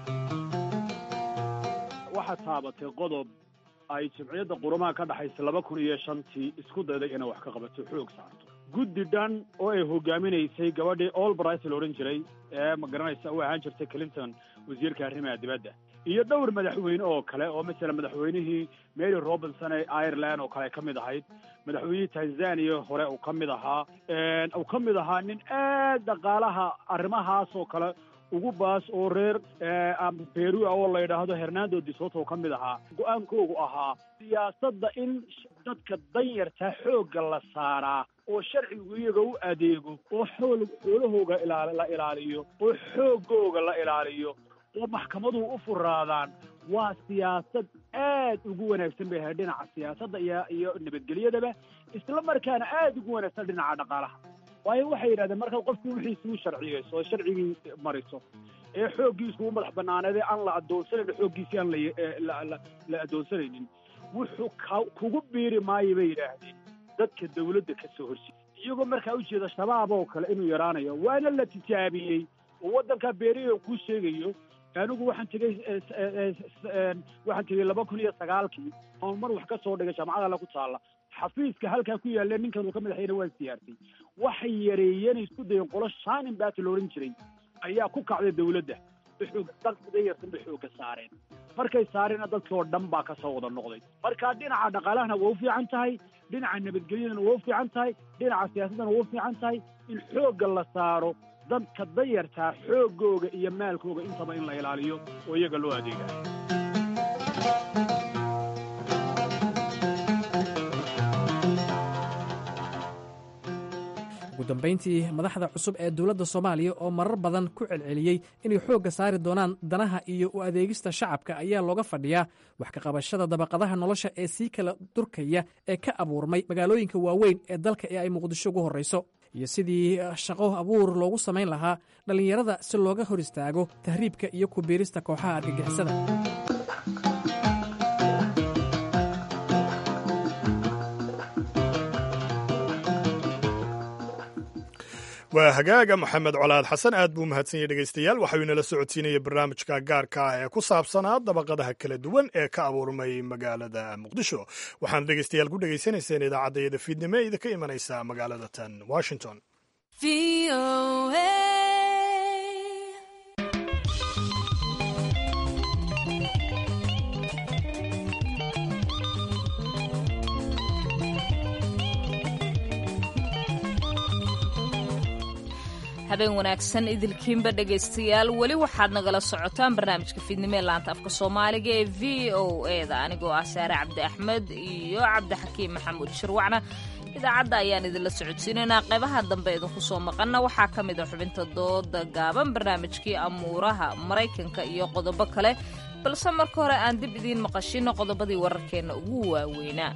waxaad taabatay qodob ay jimciyadda qurumaha ka dhexaysa laba kun iyo shantii isku dayday inay wax ka qabato xoog saarto guddi dhan oo ay hogaaminaysay gabadhii olbright la odhan jiray ee ma garanaysa u ahaan jirtay clinton wasiirka arrimaha dibadda iyo dhowr madaxweyne oo kale oo masala madaxweynihii mary robinson ee ireland oo kale ay ka mid ahayd madaxweynihii tanzania hore uu ka mid ahaa uu ka mid ahaa nin aad dhaqaalaha arrimahaas oo kale ugu baas oo reer peru oo la yidhaahdo hernando disoto ka mid ahaa go-aankoogu ahaa siyaasadda in dadka danyarta xoogga la saaraa oo sharcigu iyaga u adeego oo xool xoolahooga ilaa la ilaaliyo oo xooggooga la ilaaliyo oo maxkamaduhu u furaadaan waa siyaasad aad ugu wanaagsan bay ahayd dhinaca siyaasadda iyo iyo nabadgelyadaba isla markaana aad ugu wanaagsan dhinaca dhaqaalaha waayo waxay yidhahdeen markaad qofku wixiisi u sharciyeyso oo sharcigii mariso ee xooggiisuu madax banaaneed ee aan la adoonsanayn xooggiisii aan la la adoonsanaynin wuxuu ka kugu biiri maayo bay yidhaahdeen dadka dawladda ka soo horjeeda iyagoo markaa ujeeda shabaab oo kale inuu yaraanayo waana la tijaabiyey oo waddanka beeriyo kuu sheegayo anigu waxaan tegey waxaan tegey laba kun iyo sagaalkii oon mar wax ka soo dhigay jaamacada alle ku taalla xafiiska halkaa ku yaalla ninkan uu ka madaxayna waan siyaartay waxay yareeyeen isku dayeen qolo shaanin baati la odhan jiray ayaa ku kacday dawladda xoog dayartan bay xoogga saareen markay saareenna dadkii oo dhan baa kasoo wada noqday marka dhinaca dhaqaalahana waa u fiican tahay dhinaca nabadgelyadana waa u fiican tahay dhinaca siyaasaddana waa u fiican tahay in xoogga la saaro dadka dayartaa xooggooga iyo maalkooga intaba in la ilaaliyo oo iyaga loo adeegayo dambayntii madaxda cusub ee dowladda soomaaliya oo marar badan ku celceliyey inay xoogga saari doonaan danaha iyo u adeegista shacabka ayaa looga fadhiyaa wax ka qabashada dabaqadaha nolosha ee sii kala durkaya ee ka abuurmay magaalooyinka waaweyn ee dalka ee ay muqdisho ugu horrayso iyo sidii shaqo abuur loogu samayn lahaa dhallinyarada si looga hor istaago tahriibka iyo ku biirista kooxaha argagixisada waa hagaaga maxamed colaad xasan aad buu mahadsan yahy dhegaystayaal waxau inala socodsiinaya barnaamijka gaarka ah ee ku saabsanaa dabaqadaha kala duwan ee ka abuurmay magaalada muqdisho waxaana dhegaystayaal ku dhegaysanayseen idaacaddayada fiidnimo ee idinka imanaysa magaalada tan washington habeen wanaagsan idilkiinba dhegaystayaal weli waxaad nagala socotaan barnaamijka fiidnimo ee laanta afka soomaaliga ee v o eda anigoo ah saare cabdi axmed iyo cabdixakiim maxamuud shirwacna idaacadda ayaan idinla socodsiinaynaa qaybaha dambe idinku soo maqanna waxaa ka mid a xubinta dooda gaaban barnaamijkii amuuraha maraykanka iyo qodobo kale balse marka hore aan dib idiin maqashino qodobadii wararkeenna ugu waaweynaa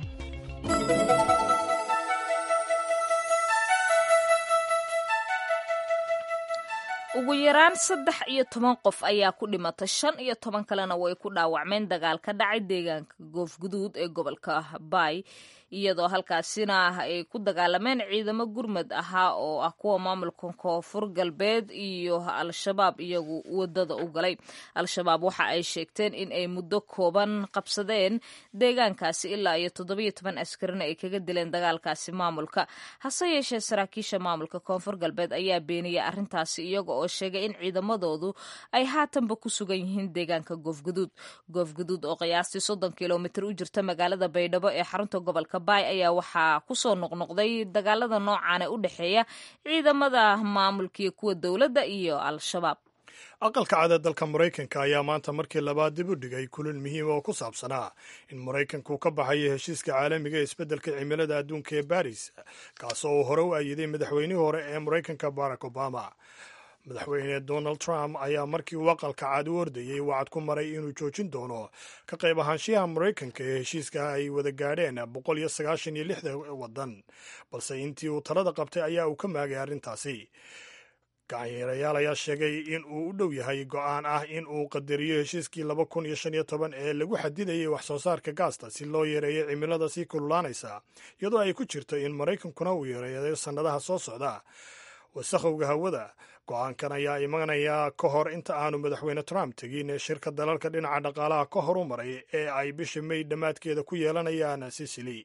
ugu yaraan saddex iyo toban qof ayaa ku dhimatay shan iyo toban kalena way ku dhaawacmeen dagaal ka dhacay deegaanka goofguduud ee gobolka baay iyadoo halkaasina ay ku dagaalameen ciidamo gurmad ahaa oo ah kuwa maamulka koonfur galbeed iyo al-shabaab iyagu wadada u galay al-shabaab waxa ay sheegteen in ay muddo kooban qabsadeen deegaankaasi ilaa iyo toddobiyo toban askarina ay kaga dileen dagaalkaasi maamulka hase yeeshee saraakiisha maamulka koonfur galbeed ayaa beeniyay arrintaasi iyaga oo sheegay in ciidamadoodu ay haatanba ku sugan yihiin deegaanka goofguduud goofguduud oo qiyaastii soddon kilomitir u jirta magaalada baydhabo ee xarunta gobolka baay ayaa waxaa kusoo noqnoqday dagaalada noocan ee u dhexeeya ciidamada maamulkiiyo kuwa dowladda iyo al-shabaab aqalka cada dalka maraykanka ayaa maanta markii labaad dib u dhigay kulin muhiima oo ku saabsanaa in maraykanku ka baxayo heshiiska caalamiga ee isbeddelka cimilada adduunka ee baris kaasoo uu hore u ayiday madaxweynihii hore ee maraykanka barack obama madaxweyne donald trump ayaa markii uu aqalka caad u ordayey wacad ku maray inuu joojin doono ka qayb ahaanshiyaha maraykanka ee heshiiska ay wada gaadheen boqol iyo sagaashan iyo lixda waddan balse intii uu talada qabtay ayaa uu ka maagay arrintaasi gacanyaerayaal ayaa sheegay in uu u dhow yahay go'aan ah in uu qadariyo heshiiskii laba kun iyo shan iyo toban ee lagu xadidayay wax soo saarka gaasta si loo yareeyo cimilada sii kululaanaysa iyadoo ay ku jirto in maraykankuna uu yareeyo sannadaha soo socda wasakhowga hawada go-aankan ayaa imanaya ka hor inta aanu madaxweyne trump tegin shirka dalalka dhinaca dhaqaalaha ka hor u maray ee ay bisha may dhammaadkeeda ku yeelanayaan sicily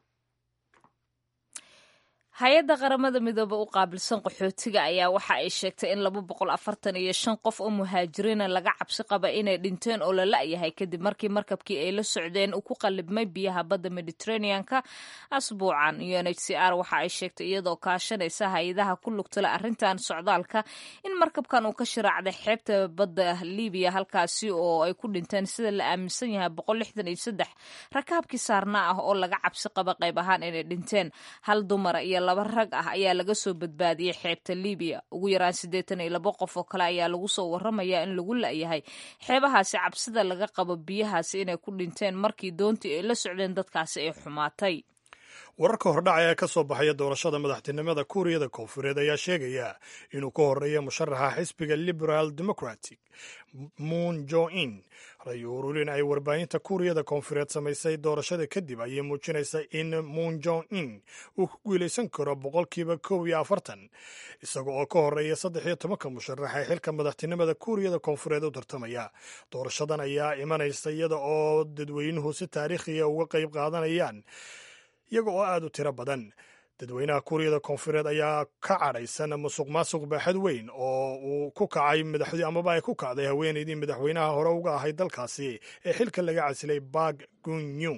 hay-adda qaramada midoobe u qaabilsan qaxootiga ayaa waxa ay sheegtay in laba boqol afartan iyo shan qof oo muhaajiriina laga cabsi qaba inay dhinteen oo la la'yahay kadib markii markabkii ay la socdeen uu ku qallibmay biyaha badda mediterraneanka asbuucan u n h c r waxa ay sheegtay iyadoo kaashanaysa hay-adaha ku lugtala arrintan socdaalka in markabkan uu ka shiraacday xeebta badda libiya halkaasi oo ay ku dhinteen sida la aaminsan yahay boqol lixdan iyo saddex rakaabkii saarna ah oo laga cabsi qaba qayb ahaan inay dhinteen hal dumara iyo laba rag ah ayaa laga soo badbaadiyey xeebta libiya ugu yaraan siddeetan iyo labo qof oo kale ayaa lagu soo warramayaa in lagu la'yahay xeebahaasi cabsida laga qabo biyahaasi inay ku dhinteen markii doontii ay la socdeen dadkaasi ay xumaatay wararka hordhaca ee ka soo baxaya doorashada madaxtinimada kuuriyada koonfureed ayaa sheegaya inuu ka horeeya musharaxa xisbiga liberal democratic moon jo in ray urulin ay warbaahinta kuuriyada koonfureed samaysay doorashada kadib ayay muujinaysa in moon jo in uu ku guulaysan karo boqolkiiba kow iyo afartan isaga oo ka horeeya saddex iyo tobanka musharax ee xilka madaxtinimada kuuriyada koonfureed u tartamaya doorashadan ayaa imanaysa iyada oo dadweynuhu si taariikhiya uga qayb qaadanayaan iyaga oo aad u tiro badan dadweynaha kuuriyada koonfureed ayaa ka cadhaysan musuq maasuq baaxad weyn oo uu ku kacay madaxdii amaba ay ku kacday haweenaydii madaxweynaha hore uga ahayd dalkaasi ee xilka laga casilay bak gunyung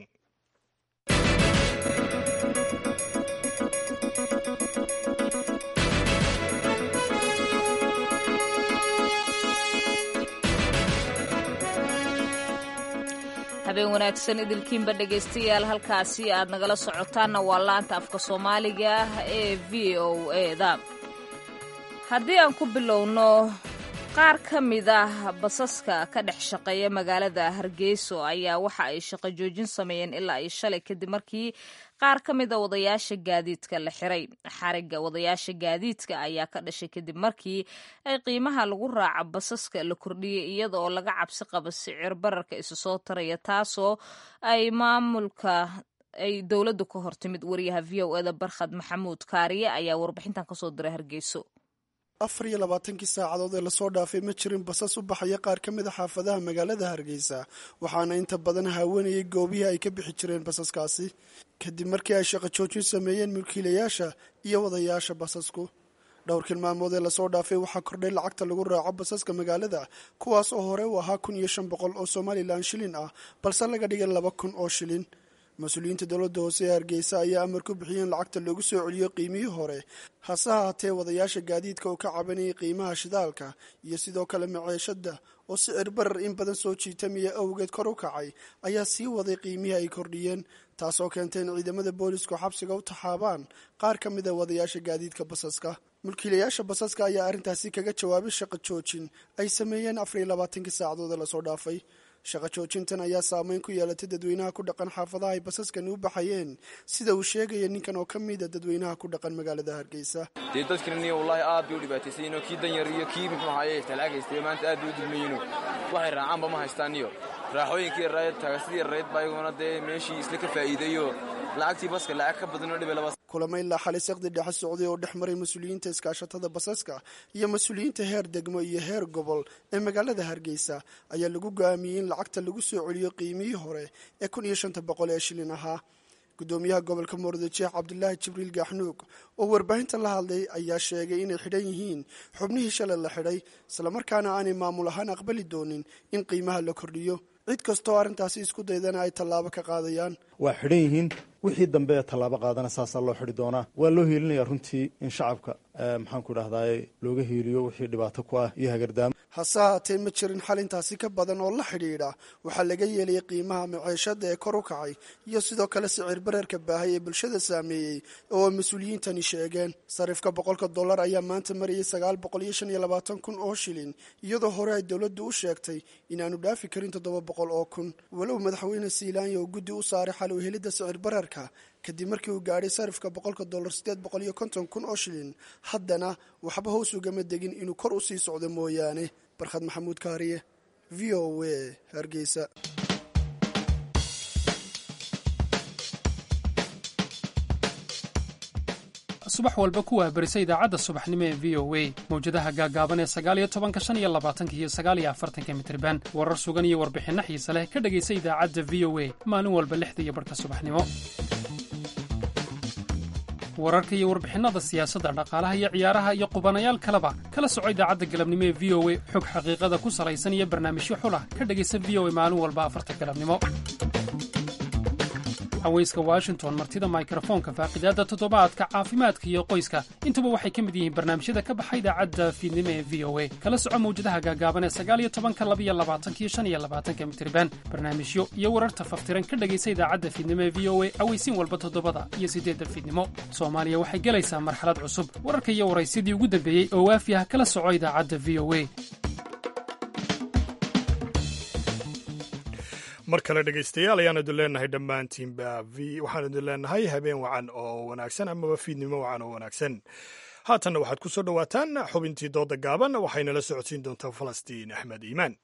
habeen wanaagsan idilkiinba dhegaystayaal halkaasi aad nagala socotaanna waa laanta afka soomaaliga ah ee v o eda haddii aan ku bilowno qaar ka mid ah basaska ka dhex shaqeeya magaalada hargeyso ayaa waxa ay shaqo joojin sameeyeen ilaa ay shalay kadib markii qaar ka mid a wadayaasha gaadiidka la xiray xarigga wadayaasha gaadiidka ayaa ka dhashay kadib markii ay qiimaha lagu raaca basaska la kordhiyey iyada oo laga cabsi qabo sicir bararka isu soo taraya taasoo ay maamulka ay dowladdu ka hortimid wariyaha v o eda barkhad maxamuud kaariye ayaa warbixintan kasoo diray hargeyso afar iyo labaatankii saacadood ee lasoo dhaafay ma jirin basas u baxaya qaar ka mid a xaafadaha magaalada hargeysa waxaana inta badan haawanayay goobihii ay ka bixi jireen basaskaasi kadib markii ay shaqo joojin sameeyeen mulkiilayaasha iyo wadayaasha basasku dhowrkan maalmood ee lasoo dhaafay waxaa kordhay lacagta lagu raaco basaska magaalada kuwaas oo hore u ahaa kun iyo shan boqol oo somalilan shilin ah balse laga dhigay laba kun oo shilin mas-uuliyiinta dowladda hoose ee hargeysa ayaa amar ku bixiyeen lacagta loogu soo celiyo qiimihii hore hase haatee wadayaasha gaadiidka oo ka cabanayay qiimaha shidaalka iyo sidoo kale maceeshada oo sicir barar in badan soo jiitamaya awgeed kor u kacay ayaa sii waday qiimihii ay kordhiyeen taasoo keentay in ciidamada boolisku xabsiga u taxaabaan qaar ka mid a wadayaasha gaadiidka basaska mulkiilayaasha basaska ayaa arrintaasi kaga jawaabay shaqo joojin ay sameeyeen afar iyo labaatankii saacadood ee lasoo dhaafay shaqo joojintan ayaa saameyn ku yeelatay dadweynaha ku dhaqan xaafadaha ay basaskani u baxayeen sida uu sheegaya ninkan oo ka mida dadweynaha ku dhaqan magaalada hargeysa dee dadkaniyo wallaahi aad bay u dhibaataysayinoo kii danyar iyo kii muxuu ahaye talaagaystay maanta aad bay u dulmayino waxay raacaanba ma haystaaniyo raaxooyinkii rayd tagasidii rayd baa iyaguna dee meeshii isla ka faa'iideeyo lacagtii baska lacag ka badanoo dhibe laba kulamo ilaa xalay saqdi dhexe socday oo dhex maray mas-uuliyiinta iskaashatada basaska iyo mas-uuliyiinta heer degmo iyo heer gobol ee magaalada hargeysa ayaa lagu go'aamiyey in lacagta lagu soo celiyo qiimihii hore ee kun iyo shanta boqol ee shilin ahaa gudoomiyaha gobolka muurdajeex cabdulaahi jibriil gaaxnuug oo warbaahinta la hadlay ayaa sheegay inay xidhan yihiin xubnihii shalay la xidhay islamarkaana aanay maamul ahaan aqbali doonin in qiimaha la kordhiyo cid kastoo arrintaasi isku daydana ay tallaabo ka qaadayaan waa xidhan yihiin wixii dambe ee tallaabo qaadana saasaa loo xidhi doonaa waa loo hiilinayaa runtii in shacabka maxaanku idhahdaye looga hiiliyo wixii dhibaato ku ah iyo hagardaamo hase haatee ma jirin xal intaasi ka badan oo la xidhiidha waxaa laga yeelayay qiimaha maceeshada ee kor u kacay iyo sidoo kale sicir bararka baahay ee bulshada saameeyey oo mas-uuliyiintani sheegeen sarifka boqolka dollar ayaa maanta marayay sagaal boqol iyo shan iyo labaatan kun oo shilin iyadoo hore ay dowladdu u sheegtay inaanu dhaafi karin toddoba boqol oo kun walow madaxweyne siilaanya oo guddi u saaray xal u helidda sicir bararka kadib markii uu gaadhay sarifka boqolka dollar siddeed boqol iyo konton kun oo shilin haddana waxba hoos ugama degin inuu kor u sii socdo mooyaane barkhad maxamuud kaariye v o a hargeysa subax walba kuwaa berisa idaacadda subaxnimo ee v o a mawjadaha gaagaaban ee sagaaliyo tobanka shan iyo labaatanka iyo sagaaliyo afartanka mitriban warar sugan iyo warbixinno xiise leh ka dhegaysa idaacadda v o a maalin walba lixda iyo barhka subaxnimo wararka iyo warbixinnada siyaasadda dhaqaalaha iyo ciyaaraha iyo qubanayaal kaleba kala soco idaacadda galabnimo ee v o a xog xaqiiqada ku salaysan iyo barnaamijyo xulah ka dhegaysa v o a maalin walba afarta galabnimo haweyska washington martida mikrofoonka faaqidaadda toddobaadka caafimaadka iyo qoyska intuba waxay ka mid yihiin barnaamijyada ka baxa idaacadda fiidnimo ee v o a kala soco mawjadaha gaagaaban ee sagaaliyo tobanka labiyo labaatankiyo shan iyo labaatanka mitriban barnaamijyo iyo wararta faftiran ka dhegaysa idaacadda fiidnimo ee v o a aweysiin walba toddobada iyo siddeedda fiidnimo soomaaliya waxay gelaysaa marxalad cusub wararka iyo waraysyadii ugu dambeeyey oo waafi ah kala soco idaacadda v o a mar kale dhegaystayaal ayaan idin leenahay dhammaantiinba v waxaan idin leenahay habeen wacan oo wanaagsan amaba fiidnimo wacan oo wanaagsan haatanna waxaad ku soo dhowaataan xubintii dooda gaaban waxaynala socodsiin doontaa falastiin axmed iimaan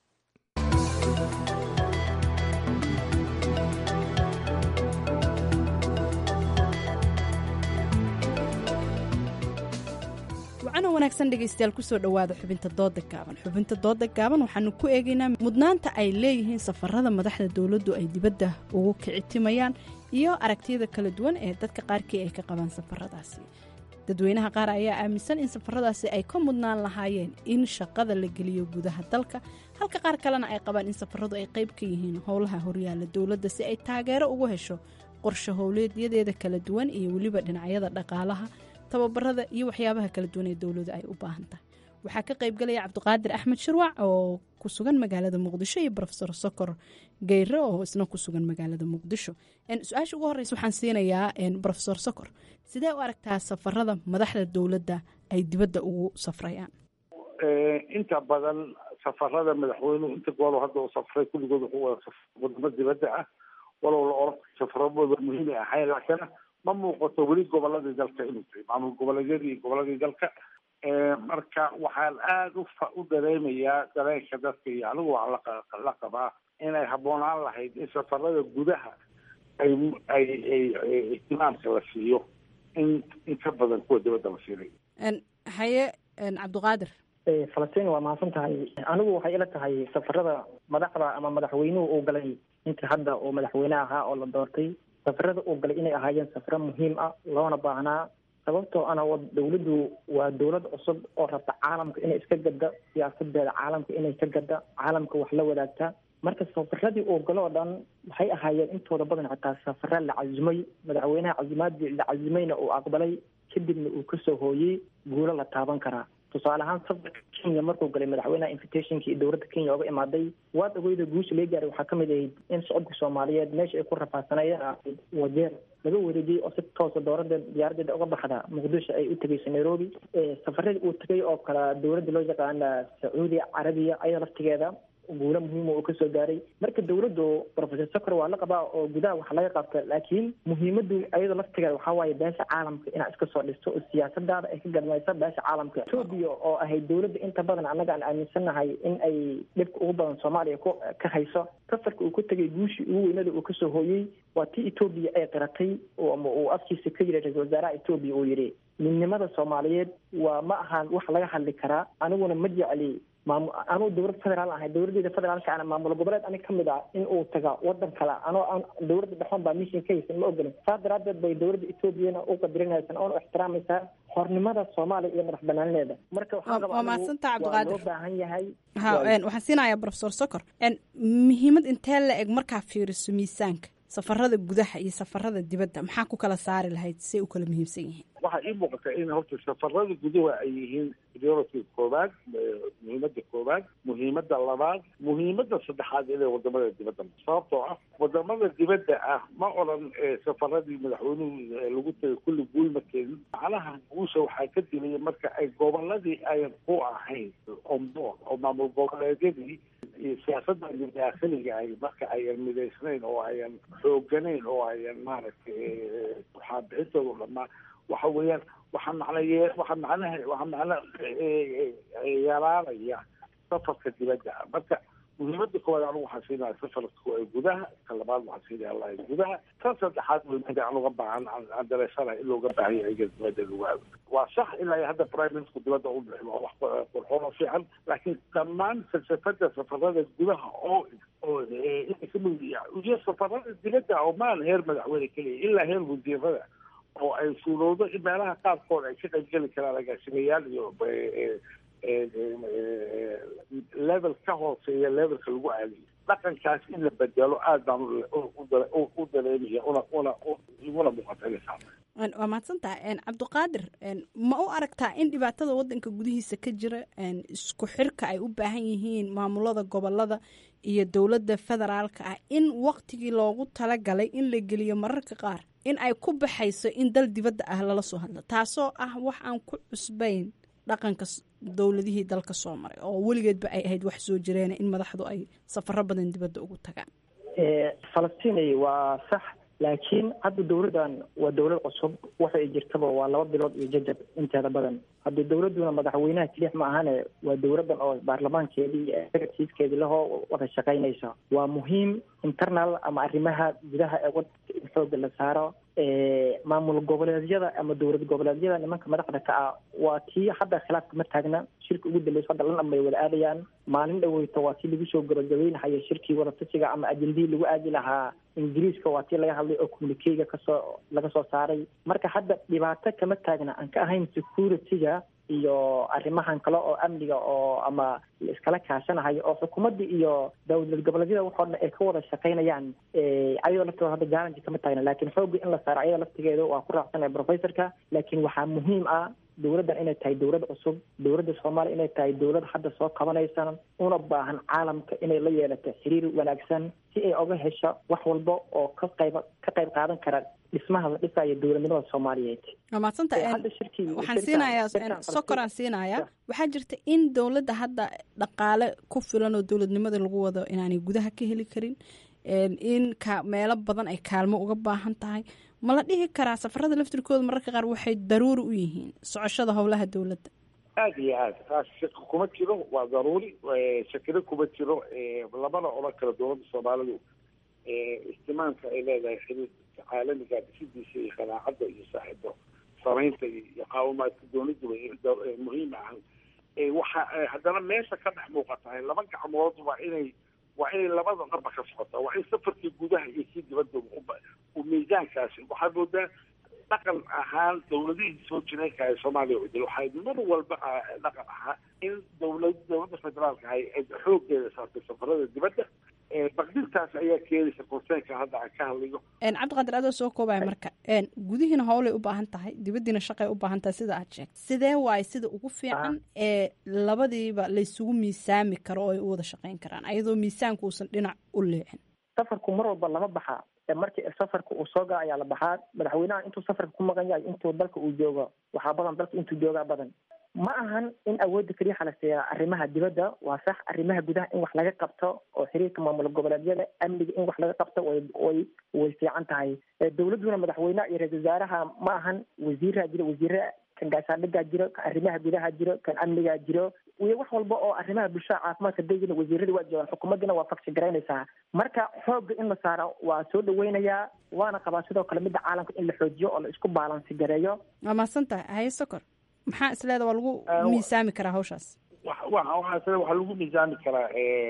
wacana wanaagsan dhegaystayaal kusoo dhowaada xubinta dooda gaaban xubinta dooda gaaban waxaanu ku eegaynaa mudnaanta ay leeyihiin safarada madaxda dowladdu ay dibadda ugu kicitimayaan iyo aragtiyada kala duwan ee dadka qaarkii ay ka qabaan safaradaasi dadweynaha qaar ayaa aaminsan in safaradaasi ay ka mudnaan lahaayeen in shaqada la geliyo gudaha dalka halka qaar kalena ay qabaan in safaradu ay qayb ka yihiin howlaha horyaala dowladda si ay taageero ugu hesho qorshe howleedyadeeda kala duwan iyo weliba dhinacyada dhaqaalaha tababarada iyo waxyaabaha kala duwan ee dowladu ay u baahan tahay waxaa ka qaybgalaya cabdiqaadir axmed shirwac oo ku sugan magaalada muqdisho iyo rofesor sokor geyre oo isna ku sugan magaalada muqdisho su-aasha ugu horeysa waxaan siinayaa rofesor sokor sidee u aragtaa safarada madaxda dowladda ay dibadda ugu safrayaan inta badan safarada madaxweynuhu inta goolo hadda uu safray kulligood wuxuu wada safray wadamo dibadda ah walow la oran safaradooda muhiimay ahayn laakiin ma muuqato weli goboladii dalka inuu tahay maamul goboleedyadii iyo goboladii dalka marka waxaan aada ufa u dareemayaa dareenka dadka iyo anigu waxaa la qabaa inay habboonaan lahayd in safarada gudaha ay ay ay ihtimaamka la siiyo in in ka badan kuwa dibadda la siinay haye cabdiqaadir falastiin waa mahadsan tahay anigu waxay ila tahay safarada madaxda ama madaxweynuhu uu galay intii hadda uu madaxweyne ahaa oo la doortay safarada uu galay inay ahaayeen safaro muhiim ah loona baahnaa sababtoo ana dowladdu waa dowlad cusub oo rabta caalamka inay iska gadda siyaasadeeda caalamka inay ka gadda caalamka wax la wadaagta marka safaradii uu galo oo dhan waxay ahaayeen intooda badan xitaa safara la cazumay madaxweynaha cazumaadii la cazumayna uu aqbalay kadibna uu kasoo hooyey guulo la taaban karaa tusaale ahaan safarka kenya markuu galay madaxweynaha invitationkii dowladda kenya oga imaaday waad ogeyda guusha laga gaaray waxaa kamid ahayd in socodka soomaaliyeed meesha ay ku rafaadsanaayeen wajeer laga wareejiyey oo si toosa dowladeed diyaaradeeda uga baxda muqdisho ay u tegeysa nairobi safaradii uu tegay oo kale dowladda loo yaqaana sacuudi carabiya ayada laftigeeda guulo muhiima uu kasoo gaaray marka dowladdu professor socor waa la qabaa oo gudaha wax laga qabta laakiin muhiimadu ayada laftigeeda waxaa waaye beesha caalamka inaad iska soo dhisto oo siyaasadaada ay ka gadmayso beesha caalamka etoobiya oo ahayd dowladda inta badan annaga aan aaminsannahay in ay dhibka ugu badan soomaaliya ku ka hayso safarka uu ku tegay guushii ugu weynada uu kasoo hooyey waa tii etoobiya ay qiratay ama uu afkiisa ka yiri ra-isul wasaaraha etoobiya uu yidhi midnimada soomaaliyeed waa ma ahaan wax laga hadli karaa aniguna ma jecli maam anuu dowlad federaal ahay dowladeeda federaalka ana maamul goboleed anig kamid ah in uu taga wadan kale anoo aan dowladda dhexoon baa mission ka haysan ma ogolin saas daraadeed bay dowladda etoobiyana u qadirinaysan oona ixtiraamaysaa xornimada soomaaliya iyo madax banaanideeda marka waa mahadsantaa cabdiqaadir loo baahan yahay ha waxaan siinayaa professor socor muhiimad intee la eg markaa fiiriso miisaanka safarada gudaha iyo safarada dibadda maxaa ku kala saari lahayd say u kala muhiimsan yihiin waxaa ii muuqata in horta safarada gudaha ay yihiin priority koowaad muhiimada koowaad muhiimada labaad muhiimada saddexaad inay wadamada dibadda sababtoo ah wadamada dibadda ah ma odran safaradii madaxweynuhu lagu tegay kulli guul ma keenin macnaha guusha waxaa ka dilaya marka ay goboladii ayan ku ahayn onboard oo maamul goboleedyadii iyo siyaasadda daakhiliga ay marka ayan midaysnayn oo ayan xooganayn oo ayan maaragtay waxaa bixintooda dhamaa waxa weeyaan waxaa macnaye waxaa macnaha waxaa macna yaraanaya safarka dibadda marka muhiimada koowaad anigu waxaan siinaya safarka gudaha ka labaad waxaan siinaya allahi gudaha tan saddexaad muhiimada aan uga baahan aan dareysanahay in looga baahan yahay iga dibadda lagu aado waa sax ilaa hadda prime minister dibadda u bixi waa wax qurxoon oo fiican laakiin dhammaan falsafada safarada gudaha oo oo iyo safarada dibadda oo maan heer madaxweyne keliya ilaa heer wasiirada oo ay suurowdo in meelaha qaarkood ay ka qaybgeli karaan agaasimayaal iyo level ka hooseeya levelka lagu aadiyo dhaqankaas in la bedelo aad baan u dareemaya una una iguna muuqatanaysaa waa mahadsantaha cabdiqaadir ma u aragtaa in dhibaatada wadanka gudihiisa ka jira isku xirka ay u baahan yihiin maamulada gobolada iyo dowladda federaalka ah in waktigii loogu talagalay in la geliyo mararka qaar in ay ku baxayso in dal dibadda ah lala soo hadlo taasoo ah wax aan ku cusbayn dhaqanka dowladihii dalka soo maray oo weligeedba ay ahayd wax soo jireena in madaxdu ay safaro badan dibadda ugu tagaan falastiin waa sax laakiin hadda dowladdan waa dowlad cusub waxa ay jirtaba waa laba bilood iyo jajab inteeda badan hadda dowladduna madaxweynaha kelix ma ahane waa dowladdan oo baarlamaankeedii iyo executivekeedii lahoo wada shaqaynaysa waa muhiim internal ama arrimaha gudaha ee wadanka in xooga la saaro maamul goboleedyada ama dowlad goboleedyada nimanka madaxda ka ah waa tii hadda khilaafka ma taagna shirka ugu dambeysa hadda lan dhan bay wada aadayaan maalin dhaweyto waa tii lagu soo gabagabeynahaya shirkii wadatashiga ama ajendii lagu aadi lahaa ingiriiska waa tii laga hadlay oo communikeyga kasoo laga soo saaray marka hadda dhibaato kama taagna aan ka ahayn security-ga iyo arrimahan kale oo amniga oo ama la iskala kaashanahayo oo xukuumadda iyo dowlad goboleedyada waxoo dhan ay ka wada shaqaynayaan ayadoo laftooda hadda challenge kama taagna laakiin xoogga in la saaro ayada laftigeeda waa ku raacsanaya professorka laakiin waxaa muhiim ah dowladdan inay tahay dowlad cusub dowladda soomaaliya inay tahay dowlad hadda soo qabanaysan una baahan caalamka inay la yeelato xiriir wanaagsan si ay oga hesho wax walba oo ka qayb ka qayb qaadan kara dhismaha la dhisayo dowladnimada soomaaliyeed waa mahadsantah waxaan siinayaa sokoraan siinayaa waxaa jirta in dowladda hadda dhaqaale ku filan oo dowladnimada lagu wado inaanay gudaha ka heli karin in ka meelo badan ay kaalmo uga baahan tahay ma la dhihi karaa safarada laftirkooda mararka qaar waxay daruuri u yihiin socoshada howlaha dowladda aad iyo aad taas shaki kuma jiro waa daruuri shakiro kuma jiro lamana odhan karo dowladda soomaalidu istimaamka ay leedahay xiriirka caalamiga dhisidiisa iyo qanaacadda iyo saaxiibo samaynta iyo qaawimaadka dowladda muhiim ah waxa haddana meesha ka dhex muuqatahay laba gacmood waa inay waa inay labada dhanba ka socotaa waa in safarkii gudaha iyo kii dibadda u miisaankaasi waxaad moodaa dhaqan ahaan dowladihii soo jireenka ee soomaaliya udil waxay mar walba dhaqan ahaa in dowlad dowladda federaalka ahay ay xooggeeda saartay safarada dibadda baqdintaas ayaa keenaysa konseenka hadda aan ka hadlayo cabdiqaadir adoo soo koobaya marka gudihiina howlay u baahan tahay dibaddiina shaqay u baahan tahay sida aad sheegtay sidee waaye sida ugu fiican ee labadiiba laysugu miisaami karo oo ay u wada shaqayn karaan ayadoo miisaanku uusan dhinac u leexin safarku mar walba lama baxaa markii safarka uu soo gaa ayaa la baxaa madaxweynaha intuu safarka ku maqan yahay intuu dalka uu joogo waxaa badan dalka intuu joogaa badan ma ahan in awoodda keliya xalaseeya arrimaha dibadda waa sax arrimaha gudaha in wax laga qabto oo xiriirka maamul goboleedyada amniga in wax laga qabto way way way fiican tahay dowladduna madaxweynaha iyo ra-isul wasaaraha ma ahan wasiiraa jiro wasiire kan gaashaandhigaa jiro kan arrimaha gudaha jiro kan amnigaa jiro iyo wax walba oo arrimaha bulshada caafimaadka degina wasiirada waa joogaan xukuumaddina waa faksi garaynaysaa marka xoogga in la saaro waa soo dhaweynayaa waana qabaa sidoo kale midda caalamka in la xoojiyo oo la isku baalansi gareeyo waa mahadsan tahay haye sokor maxaa isleeda waa lagu miisaami karaa hawshaas waxaa waxaa lagu miisaami karaa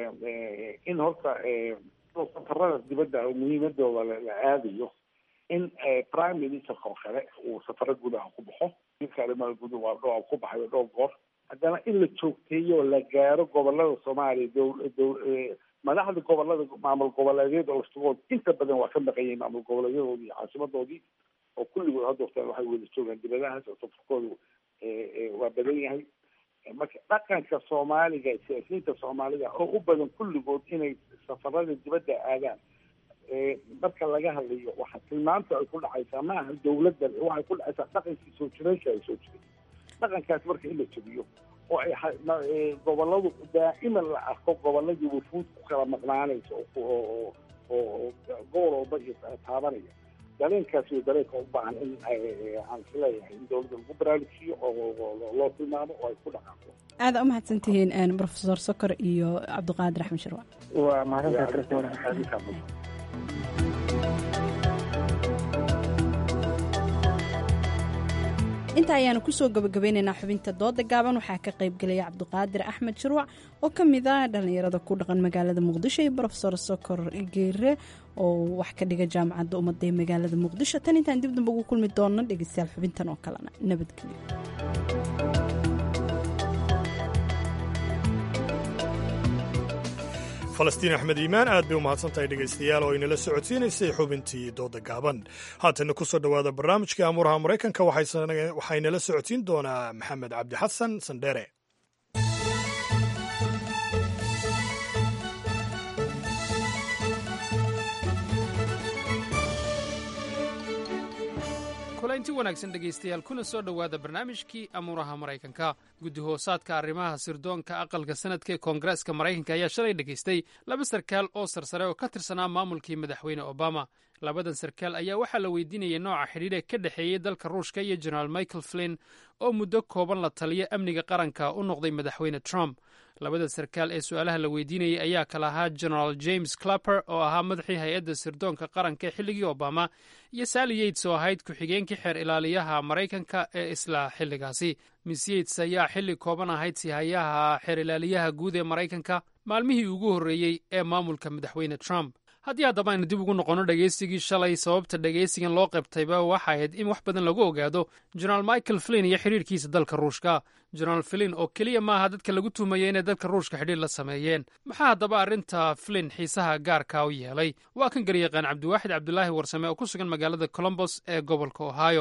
in horta safarada dibadda muhiimadooda la aadayo in prime ministerka oo kale uu safaro gudaha ku baxo ninka arrimaha gudaha waa dhowr ku baxayo dhowr goor haddana in la joogteeyo la gaaro gobolada soomaaliya dow dow madaxda gobolada maamul goboleedyada laftigood inta badan waa ka maqan yihiin maamul goboleedyadoodii iyo caasimadoodii oo kulligood hadda waqtaan waxay wada joogaan dibadahaas oo safarkoodu waa badan yahay marka dhaqanka soomaaliga siyaasiyiinta soomaalida oo u badan kulligood inay safarada dibadda aadaan marka laga hadlayo waxa tilmaanta ay ku dhacaysaa ma aha dowladda waxay ku dhacaysaa dhaqankii soo jireenka ay soo jiray dhaqankaas marka in la jebiyo oo ay goboladu daa'iman la arko goboladii wufuud ku kala maqnaanaysa oo oo gobol walba iyo taabanaya dareenkaas iyo dareenka u baahan in aan isleeyahay in dowladda lagu baraarujiyo oo loo tilmaamo oo ay ku dhaqaaqo aada u mahadsan tihiin profesor sokor iyo cabdiqaadir axmed sharwa waa mahadsantahay inta ayaanu kusoo gabagabeynaynaa xubinta dooda gaaban waxaa ka qaybgelaya cabdiqaadir axmed shirwac oo ka mid ah dhallinyarada ku dhaqan magaalada muqdisho iyo rofesor sokor geere oo wax ka dhiga jaamacadda ummadda ee magaalada muqdisho tan intaan dib damba ugu kulmi doonno dhegeystayaal xubintan oo kalena nabadgelyo falastiin axmed iimaan aad bay u mahadsantahay dhegaystayaal oo inala socodsiinaysay xubintii dooda gaaban haatana ku soo dhowaada barnaamijkai amuuraha maraykanka waxaynala socodsiin doonaa maxamed cabdi xasan sandheere kulaynti wanaagsan dhegaystayaal kuna soo dhowaada barnaamijkii amuuraha maraykanka guddi hoosaadka arrimaha sirdoonka aqalka sanadka ee koongareeska maraykanka ayaa shalay dhegaystay laba sarkaal oo sarsare oo ka tirsanaa maamulkii madaxweyne obama labadan sarkaal ayaa waxaa la weydiinayay nooca xidhiidhe ka dhexeeyey dalka ruushka iyo jenaraal michael flin oo muddo kooban la taliya amniga qaranka u noqday madaxweyne trump labada sarkaal ee su-aalaha la weydiinayay ayaa kala ahaa genaraal james clapper oo ahaa madaxii hay-adda sirdoonka qaranka ee xilligii obama iyo sally yates oo ahayd ku-xigeenkii xeer ilaaliyaha maraykanka ee isla xilligaasi miss yates ayaa xilli kooban ahayd sihayaha xeer ilaaliyaha guud ee maraykanka maalmihii ugu horreeyey ee maamulka madaxweyne trump haddii haddaba aynu dib ugu noqonno dhegaysigii shalay sababta dhegaysigan loo qabtayba waxa ahayd in wax badan lagu ogaado jenaraal michael flin iyo xidhiirkiisa dalka ruushka jenaraal flin oo keliya maaha dadka lagu tuhmaya inay dalka ruushka xidhiir la sameeyeen maxaa haddaba arrinta flin xiisaha gaarka u yeelay waa kan garyaqaan cabdiwaaxid cabdulaahi warsame oo ku sugan magaalada colombos ee gobolka ohio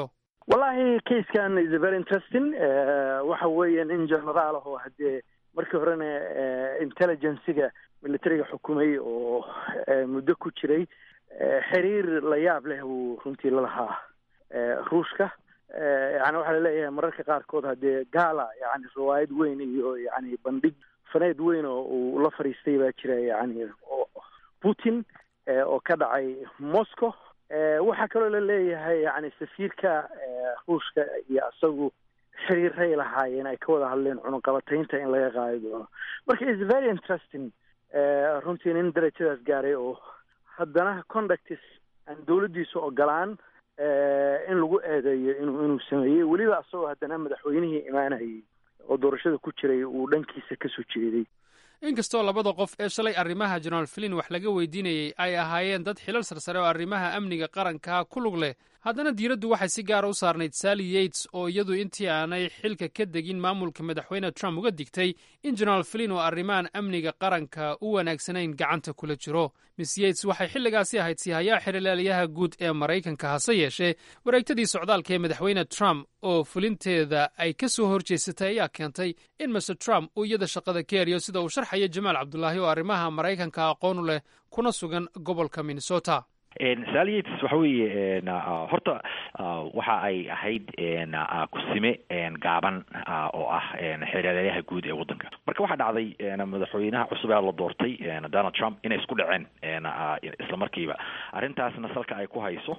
wallahi casekan is very interesting waxa weeye nin generaal ah oo haddee markii horena intelligenciga militariga xukumay oo muddo ku jiray xiriir la yaab leh uu runtii lalahaa ruushka yani waxaa laleeyahay mararka qaarkood haddee gala yani riwaayad weyn iyo yani bandhig faneed weyn oo uu la fadhiistay baa jira yani putin oo ka dhacay moscow waxaa kaloo la leeyahay yani safiirka ruushka iyo isagu xiriiray lahaayeen ay ka wada hadleen cunuqabataynta in laga qaadi doono marka is very interesting runtii nin darajadaas gaaray oo haddana conductis aan dawladdiisa ogolaan in lagu eedeeyo inuu inuu sameeyey weliba isagoo haddana madaxweynihii imaanayay oo doorashada ku jiray uu dhankiisa kasoo jeeday inkastoo labada qof ee shalay arrimaha jenaraal filin wax laga weydiinayey ay ahaayeen dad xilal sarsare oo arrimaha amniga qaranka ku lug leh haddana diiraddu waxay si gaara u saarnayd sally yates oo iyadu intii aanay xilka ka degin maamulka madaxweyne trump uga digtay in jenaraal filin oo arrimahan amniga qaranka u wanaagsanayn gacanta kula jiro miss yates waxay xilligaasi ahayd siihayaha xirilaaliyaha guud ee maraykanka hase yeeshee wareegtadii socdaalka ee madaxweyne trump oo fulinteeda ay ka soo horjeesatay ayaa keentay in master trump uu iyada shaqada ka eriyo sida uu sharxaya jamaal cabdulaahi oo arrimaha maraykanka aqoon u leh kuna sugan gobolka minnesota saliyates waxa weeye horta waxa ay ahayd kusime gaaban oo ah xeeryaalayaha guud ee waddanka marka waxaa dhacday madaxweynaha cusub ee la doortay donald trump inay isku dhaceen isla markiiba arrintaasna salka ay ku hayso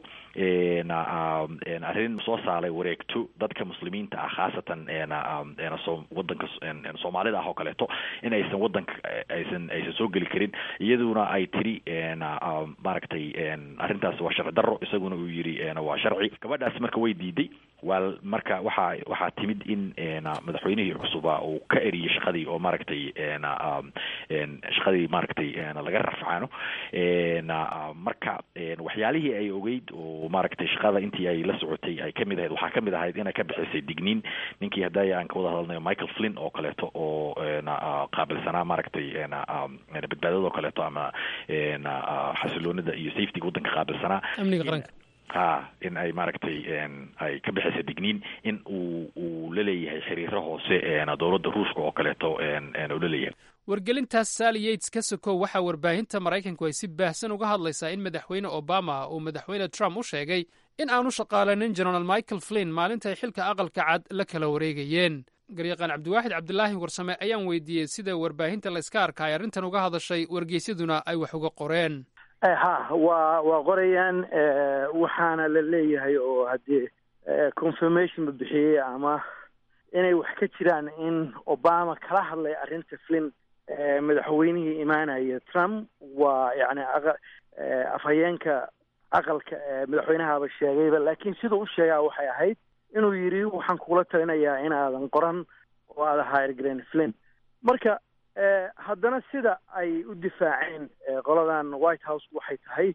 arrin soo saaray wareegto dadka muslimiinta ah khaasatan wadanka soomaalida ah oo kaleeto in aysan wadanka aysan aysan soo geli karin iyaduna ay tiri maaragtay arrintaas waa sharci daro isaguna uu yidhi waa sharci gabadhaas marka way diiday waa marka waxaa waxaa timid in madaxweynihii cusuba uu ka eriyey shaqadii oo maaragtay shaqadii maaragtay laga rafcaano marka waxyaalihii ay ogeyd oo maaragtay shaqada intii ay la socotay ay kamid ahayd waxaa kamid ahayd inay ka bixisay digniin ninkii hadaya aan ka wada hadalnayo michael flynn oo kaleeto oo qaabilsanaa maaragtay badbaadada oo kaleeto ama xasiloonida iyo safetyga waddanka qaabilsanaa amniga qaranka ha in ay maaragtay ay ka bixisa digniin in uu uu la leeyahay xiriiro hoose dowladda ruushka oo kaleeto uu la leeyahay wargelintaas sally yates ka sokow waxaa warbaahinta maraykanku ay si baahsan uga hadlaysaa in madaxweyne obama uu madaxweyne trump u sheegay in aanu shaqaalanin genaraal michael flynn maalintaay xilka aqalka cad la kala wareegayeen garyaqaan cabdiwaaxid cabdilaahi warsame ayaan weydiiyey sida warbaahinta layska arka ay arrintan uga hadashay wargeysyaduna ay wax uga qoreen ha waa waa qorayaan waxaana la leeyahay oo haddii confirmation la bixiyey ama inay wax ka jiraan in obama kala hadlay arrinta flin madaxweynihii imaanaya trump waa yani afhayeenka aqalka madaxweynahaba sheegayba laakiin siduu u sheegaa waxay ahayd inuu yidhi waxaan kugula talinayaa inaadan qoran oo aada hairgren flin marka haddana sida ay u difaaceen qoladan white house waxay tahay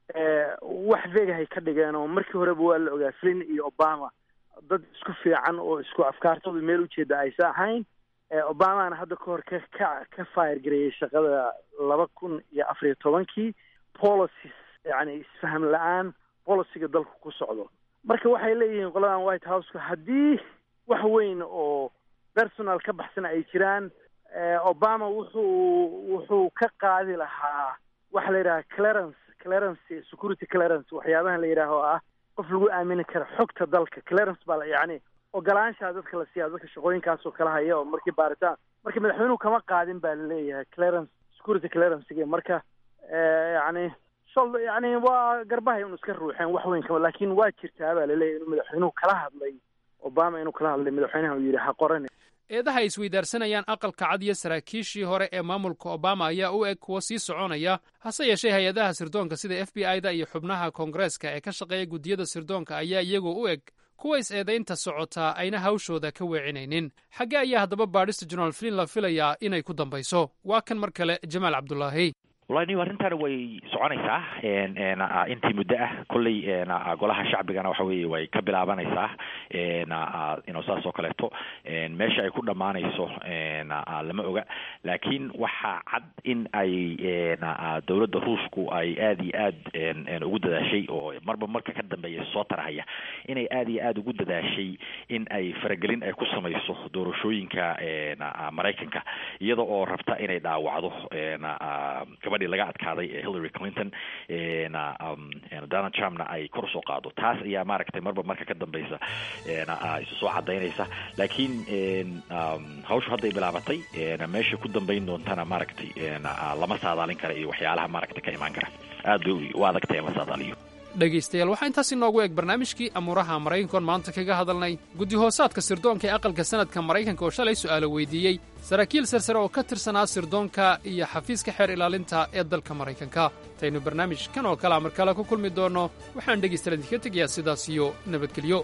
wax vegahay ka dhigeen oo markii horeba waa la ogaa flin iyo obama dad isku fiican oo isku afkaartooda meel ujeeda aysa ahayn obamana hadda kahor ka ka ka fire gareeyey shaqada laba kun iyo afar iyo tobankii policies yani isfaham la-aan policiga dalku ku socdo marka waxay leeyihiin qoladan white houseka haddii wax weyn oo personal ka baxsan ay jiraan obama wuxuu wuxuu ka qaadi lahaa waxa la yidhaha clarence clarence security clarence waxyaabahan la yidhaaho ah qof lagu aamini kara xogta dalka clarence baa la yacni ogolaanshaa dadka la siiyaa dadka shaqooyinkaasoo kala haya oo markii baaritaan marka madaxweynuhu kama qaadin baa laleeyahay clarence security clearancega marka yani shol yani waa garbahay unu iska ruuxeen wax weyn kama laakiin waa jirtaa baa laleeyahay inuu madaxweynuhu kala hadlay obama inuu kala hadlay madaxweynaha uu yidhi ha qoran eedaha ay isweydaarsanayaan aqalka cad iyo saraakiishii hore ee maamulka obama ayaa u eg kuwa sii soconaya hase yeeshee hay-adaha sirdoonka sida f b i da iyo xubnaha koongareeska ee ka shaqeeya guddiyada sirdoonka ayaa iyagoo u eg kuwa is-eedaynta socotaa ayna hawshooda ka weecinaynin xaggee ayaa haddaba baadhista jenaraal flin la filayaa inay ku dambayso waa kan mar kale jamaal cabdulaahi wallahi niw arrintaani way soconaysaa intii muddo ah kolley golaha shacbigana waxa weeye way ka bilaabanaysaa ino saas oo kaleeto meesha ay ku dhammaanayso lama oga laakiin waxaa cad in ay dowladda ruushku ay aada iyo aad ugu dadaashay oo marba marka ka dambeeya soo tarahaya inay aada iyo aada ugu dadaashay in ay faragelin ay ku samayso doorashooyinka maraykanka iyada oo rabta inay dhaawacdo gabadhii laga adkaaday ee hillary clinton donald trumpna ay kor usoo qaado taas ayaa maaragtay marba marka ka dambeysa isu soo cadaynaysa laakiin hawshu hadday bilaabatay meesha ku dambeyn doontana maaragtay lama saadaalin kara iyo waxyaalaha maaragtay ka imaan kara aad bay u adagtay in la saadaaliyo dhegaystayaal waxaa intaas inoogu eg barnaamijkii amuuraha maraykankoon maanta kaga hadalnay guddi hoosaadka sirdoonka ee aqalka sanadka maraykanka oo shalay su'aalo weydiiyey saraakiil sarsare oo ka tirsanaa sirdoonka iyo xafiiska xeer ilaalinta ee dalka maraykanka intaynu barnaamijkan oo kalea mar kale ku kulmi doonno waxaan dhegaystayaal idinka tegayaa sidaas iyo nabadgelyo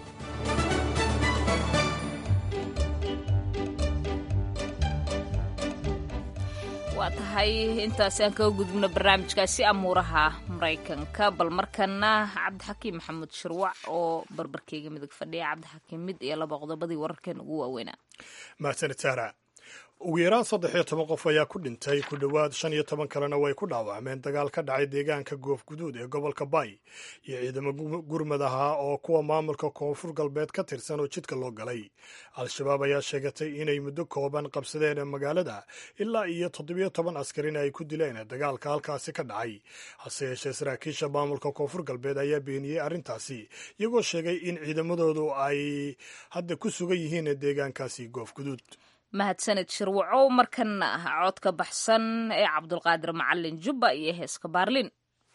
waa tahay intaasi aan kaga gudubno barnaamijkaasi amuuraha maraykanka bal markana cabdixakiim maxamuud shirwac oo barbarkeyga midig fadhiya cabdixakiim mid iyo laba qodobadii wararkeena ugu waaweynaa mahadsanid sahra ugu yaraan saddex iyo toban qof ayaa ku dhintay ku dhowaad shan iyo toban kalena way ku dhaawacmeen dagaal ka dhacay deegaanka goof guduud ee gobolka bay iyo ciidamo gurmad ahaa oo kuwa maamulka koonfur galbeed ka tirsan oo jidka loo galay al-shabaab ayaa sheegatay inay muddo kooban qabsadeen magaalada ilaa iyo toddobiyo toban askarina ay ku dileen dagaalka halkaasi ka dhacay hase yeeshee saraakiisha maamulka koonfur galbeed ayaa beeniyey arrintaasi iyagoo sheegay in ciidamadoodu ay hadda ku sugan yihiin deegaankaasi goof guduud mahadsaned shirwacow markana ah codka baxsan ee cabdulqaadir macalin jubba iyo heeska baarlin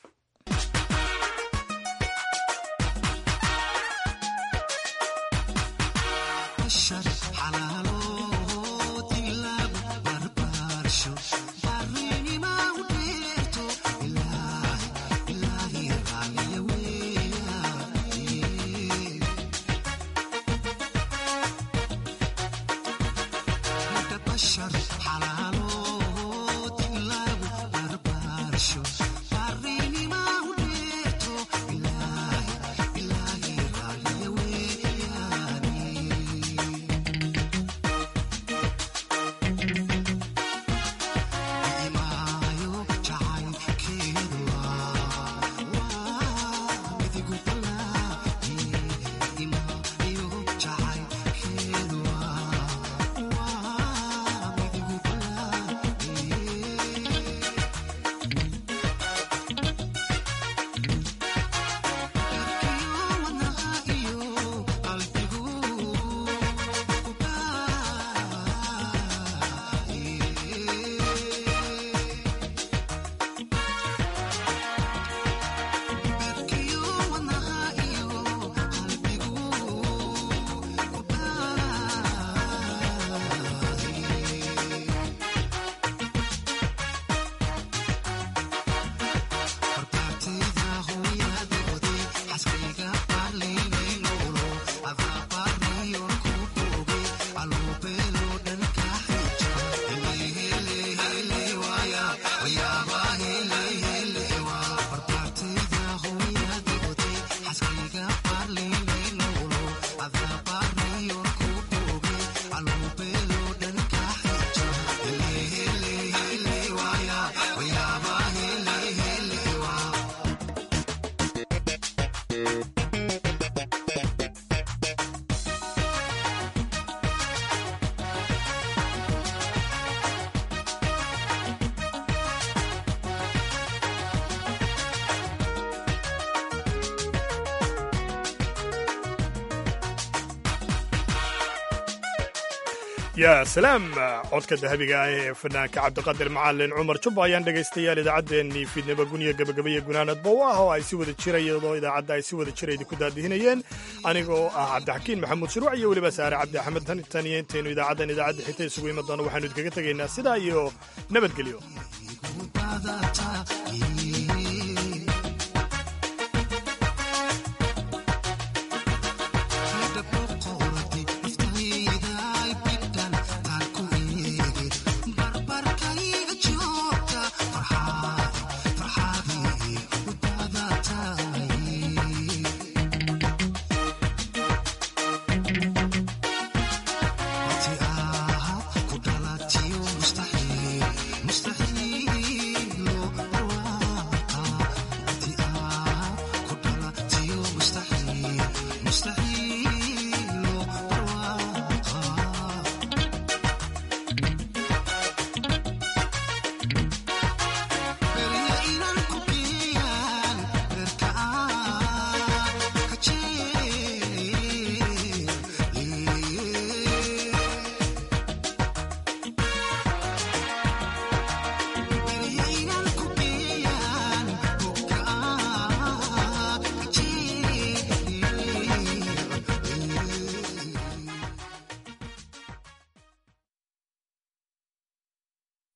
yaa salaam codka dahabiga ah ee fanaanka cabdiqadir macalin cumar jubba ayaan dhegaystayaal idaacaddeenii fiidnimo guniya gabagabaya gunaanadba u ah oo ay si wada jira iyadoo idaacadda ay si wada jira idinku daadihinayeen anigoo ah cabdixakiin maxamuud shuruuc iyo weliba saare cabdi axmed tan tan iyo intaynu idaacaddan idaacadda xigta isugu iman doono waxaanu idinkaga tegaynaa sidaa iyo nabadgelyo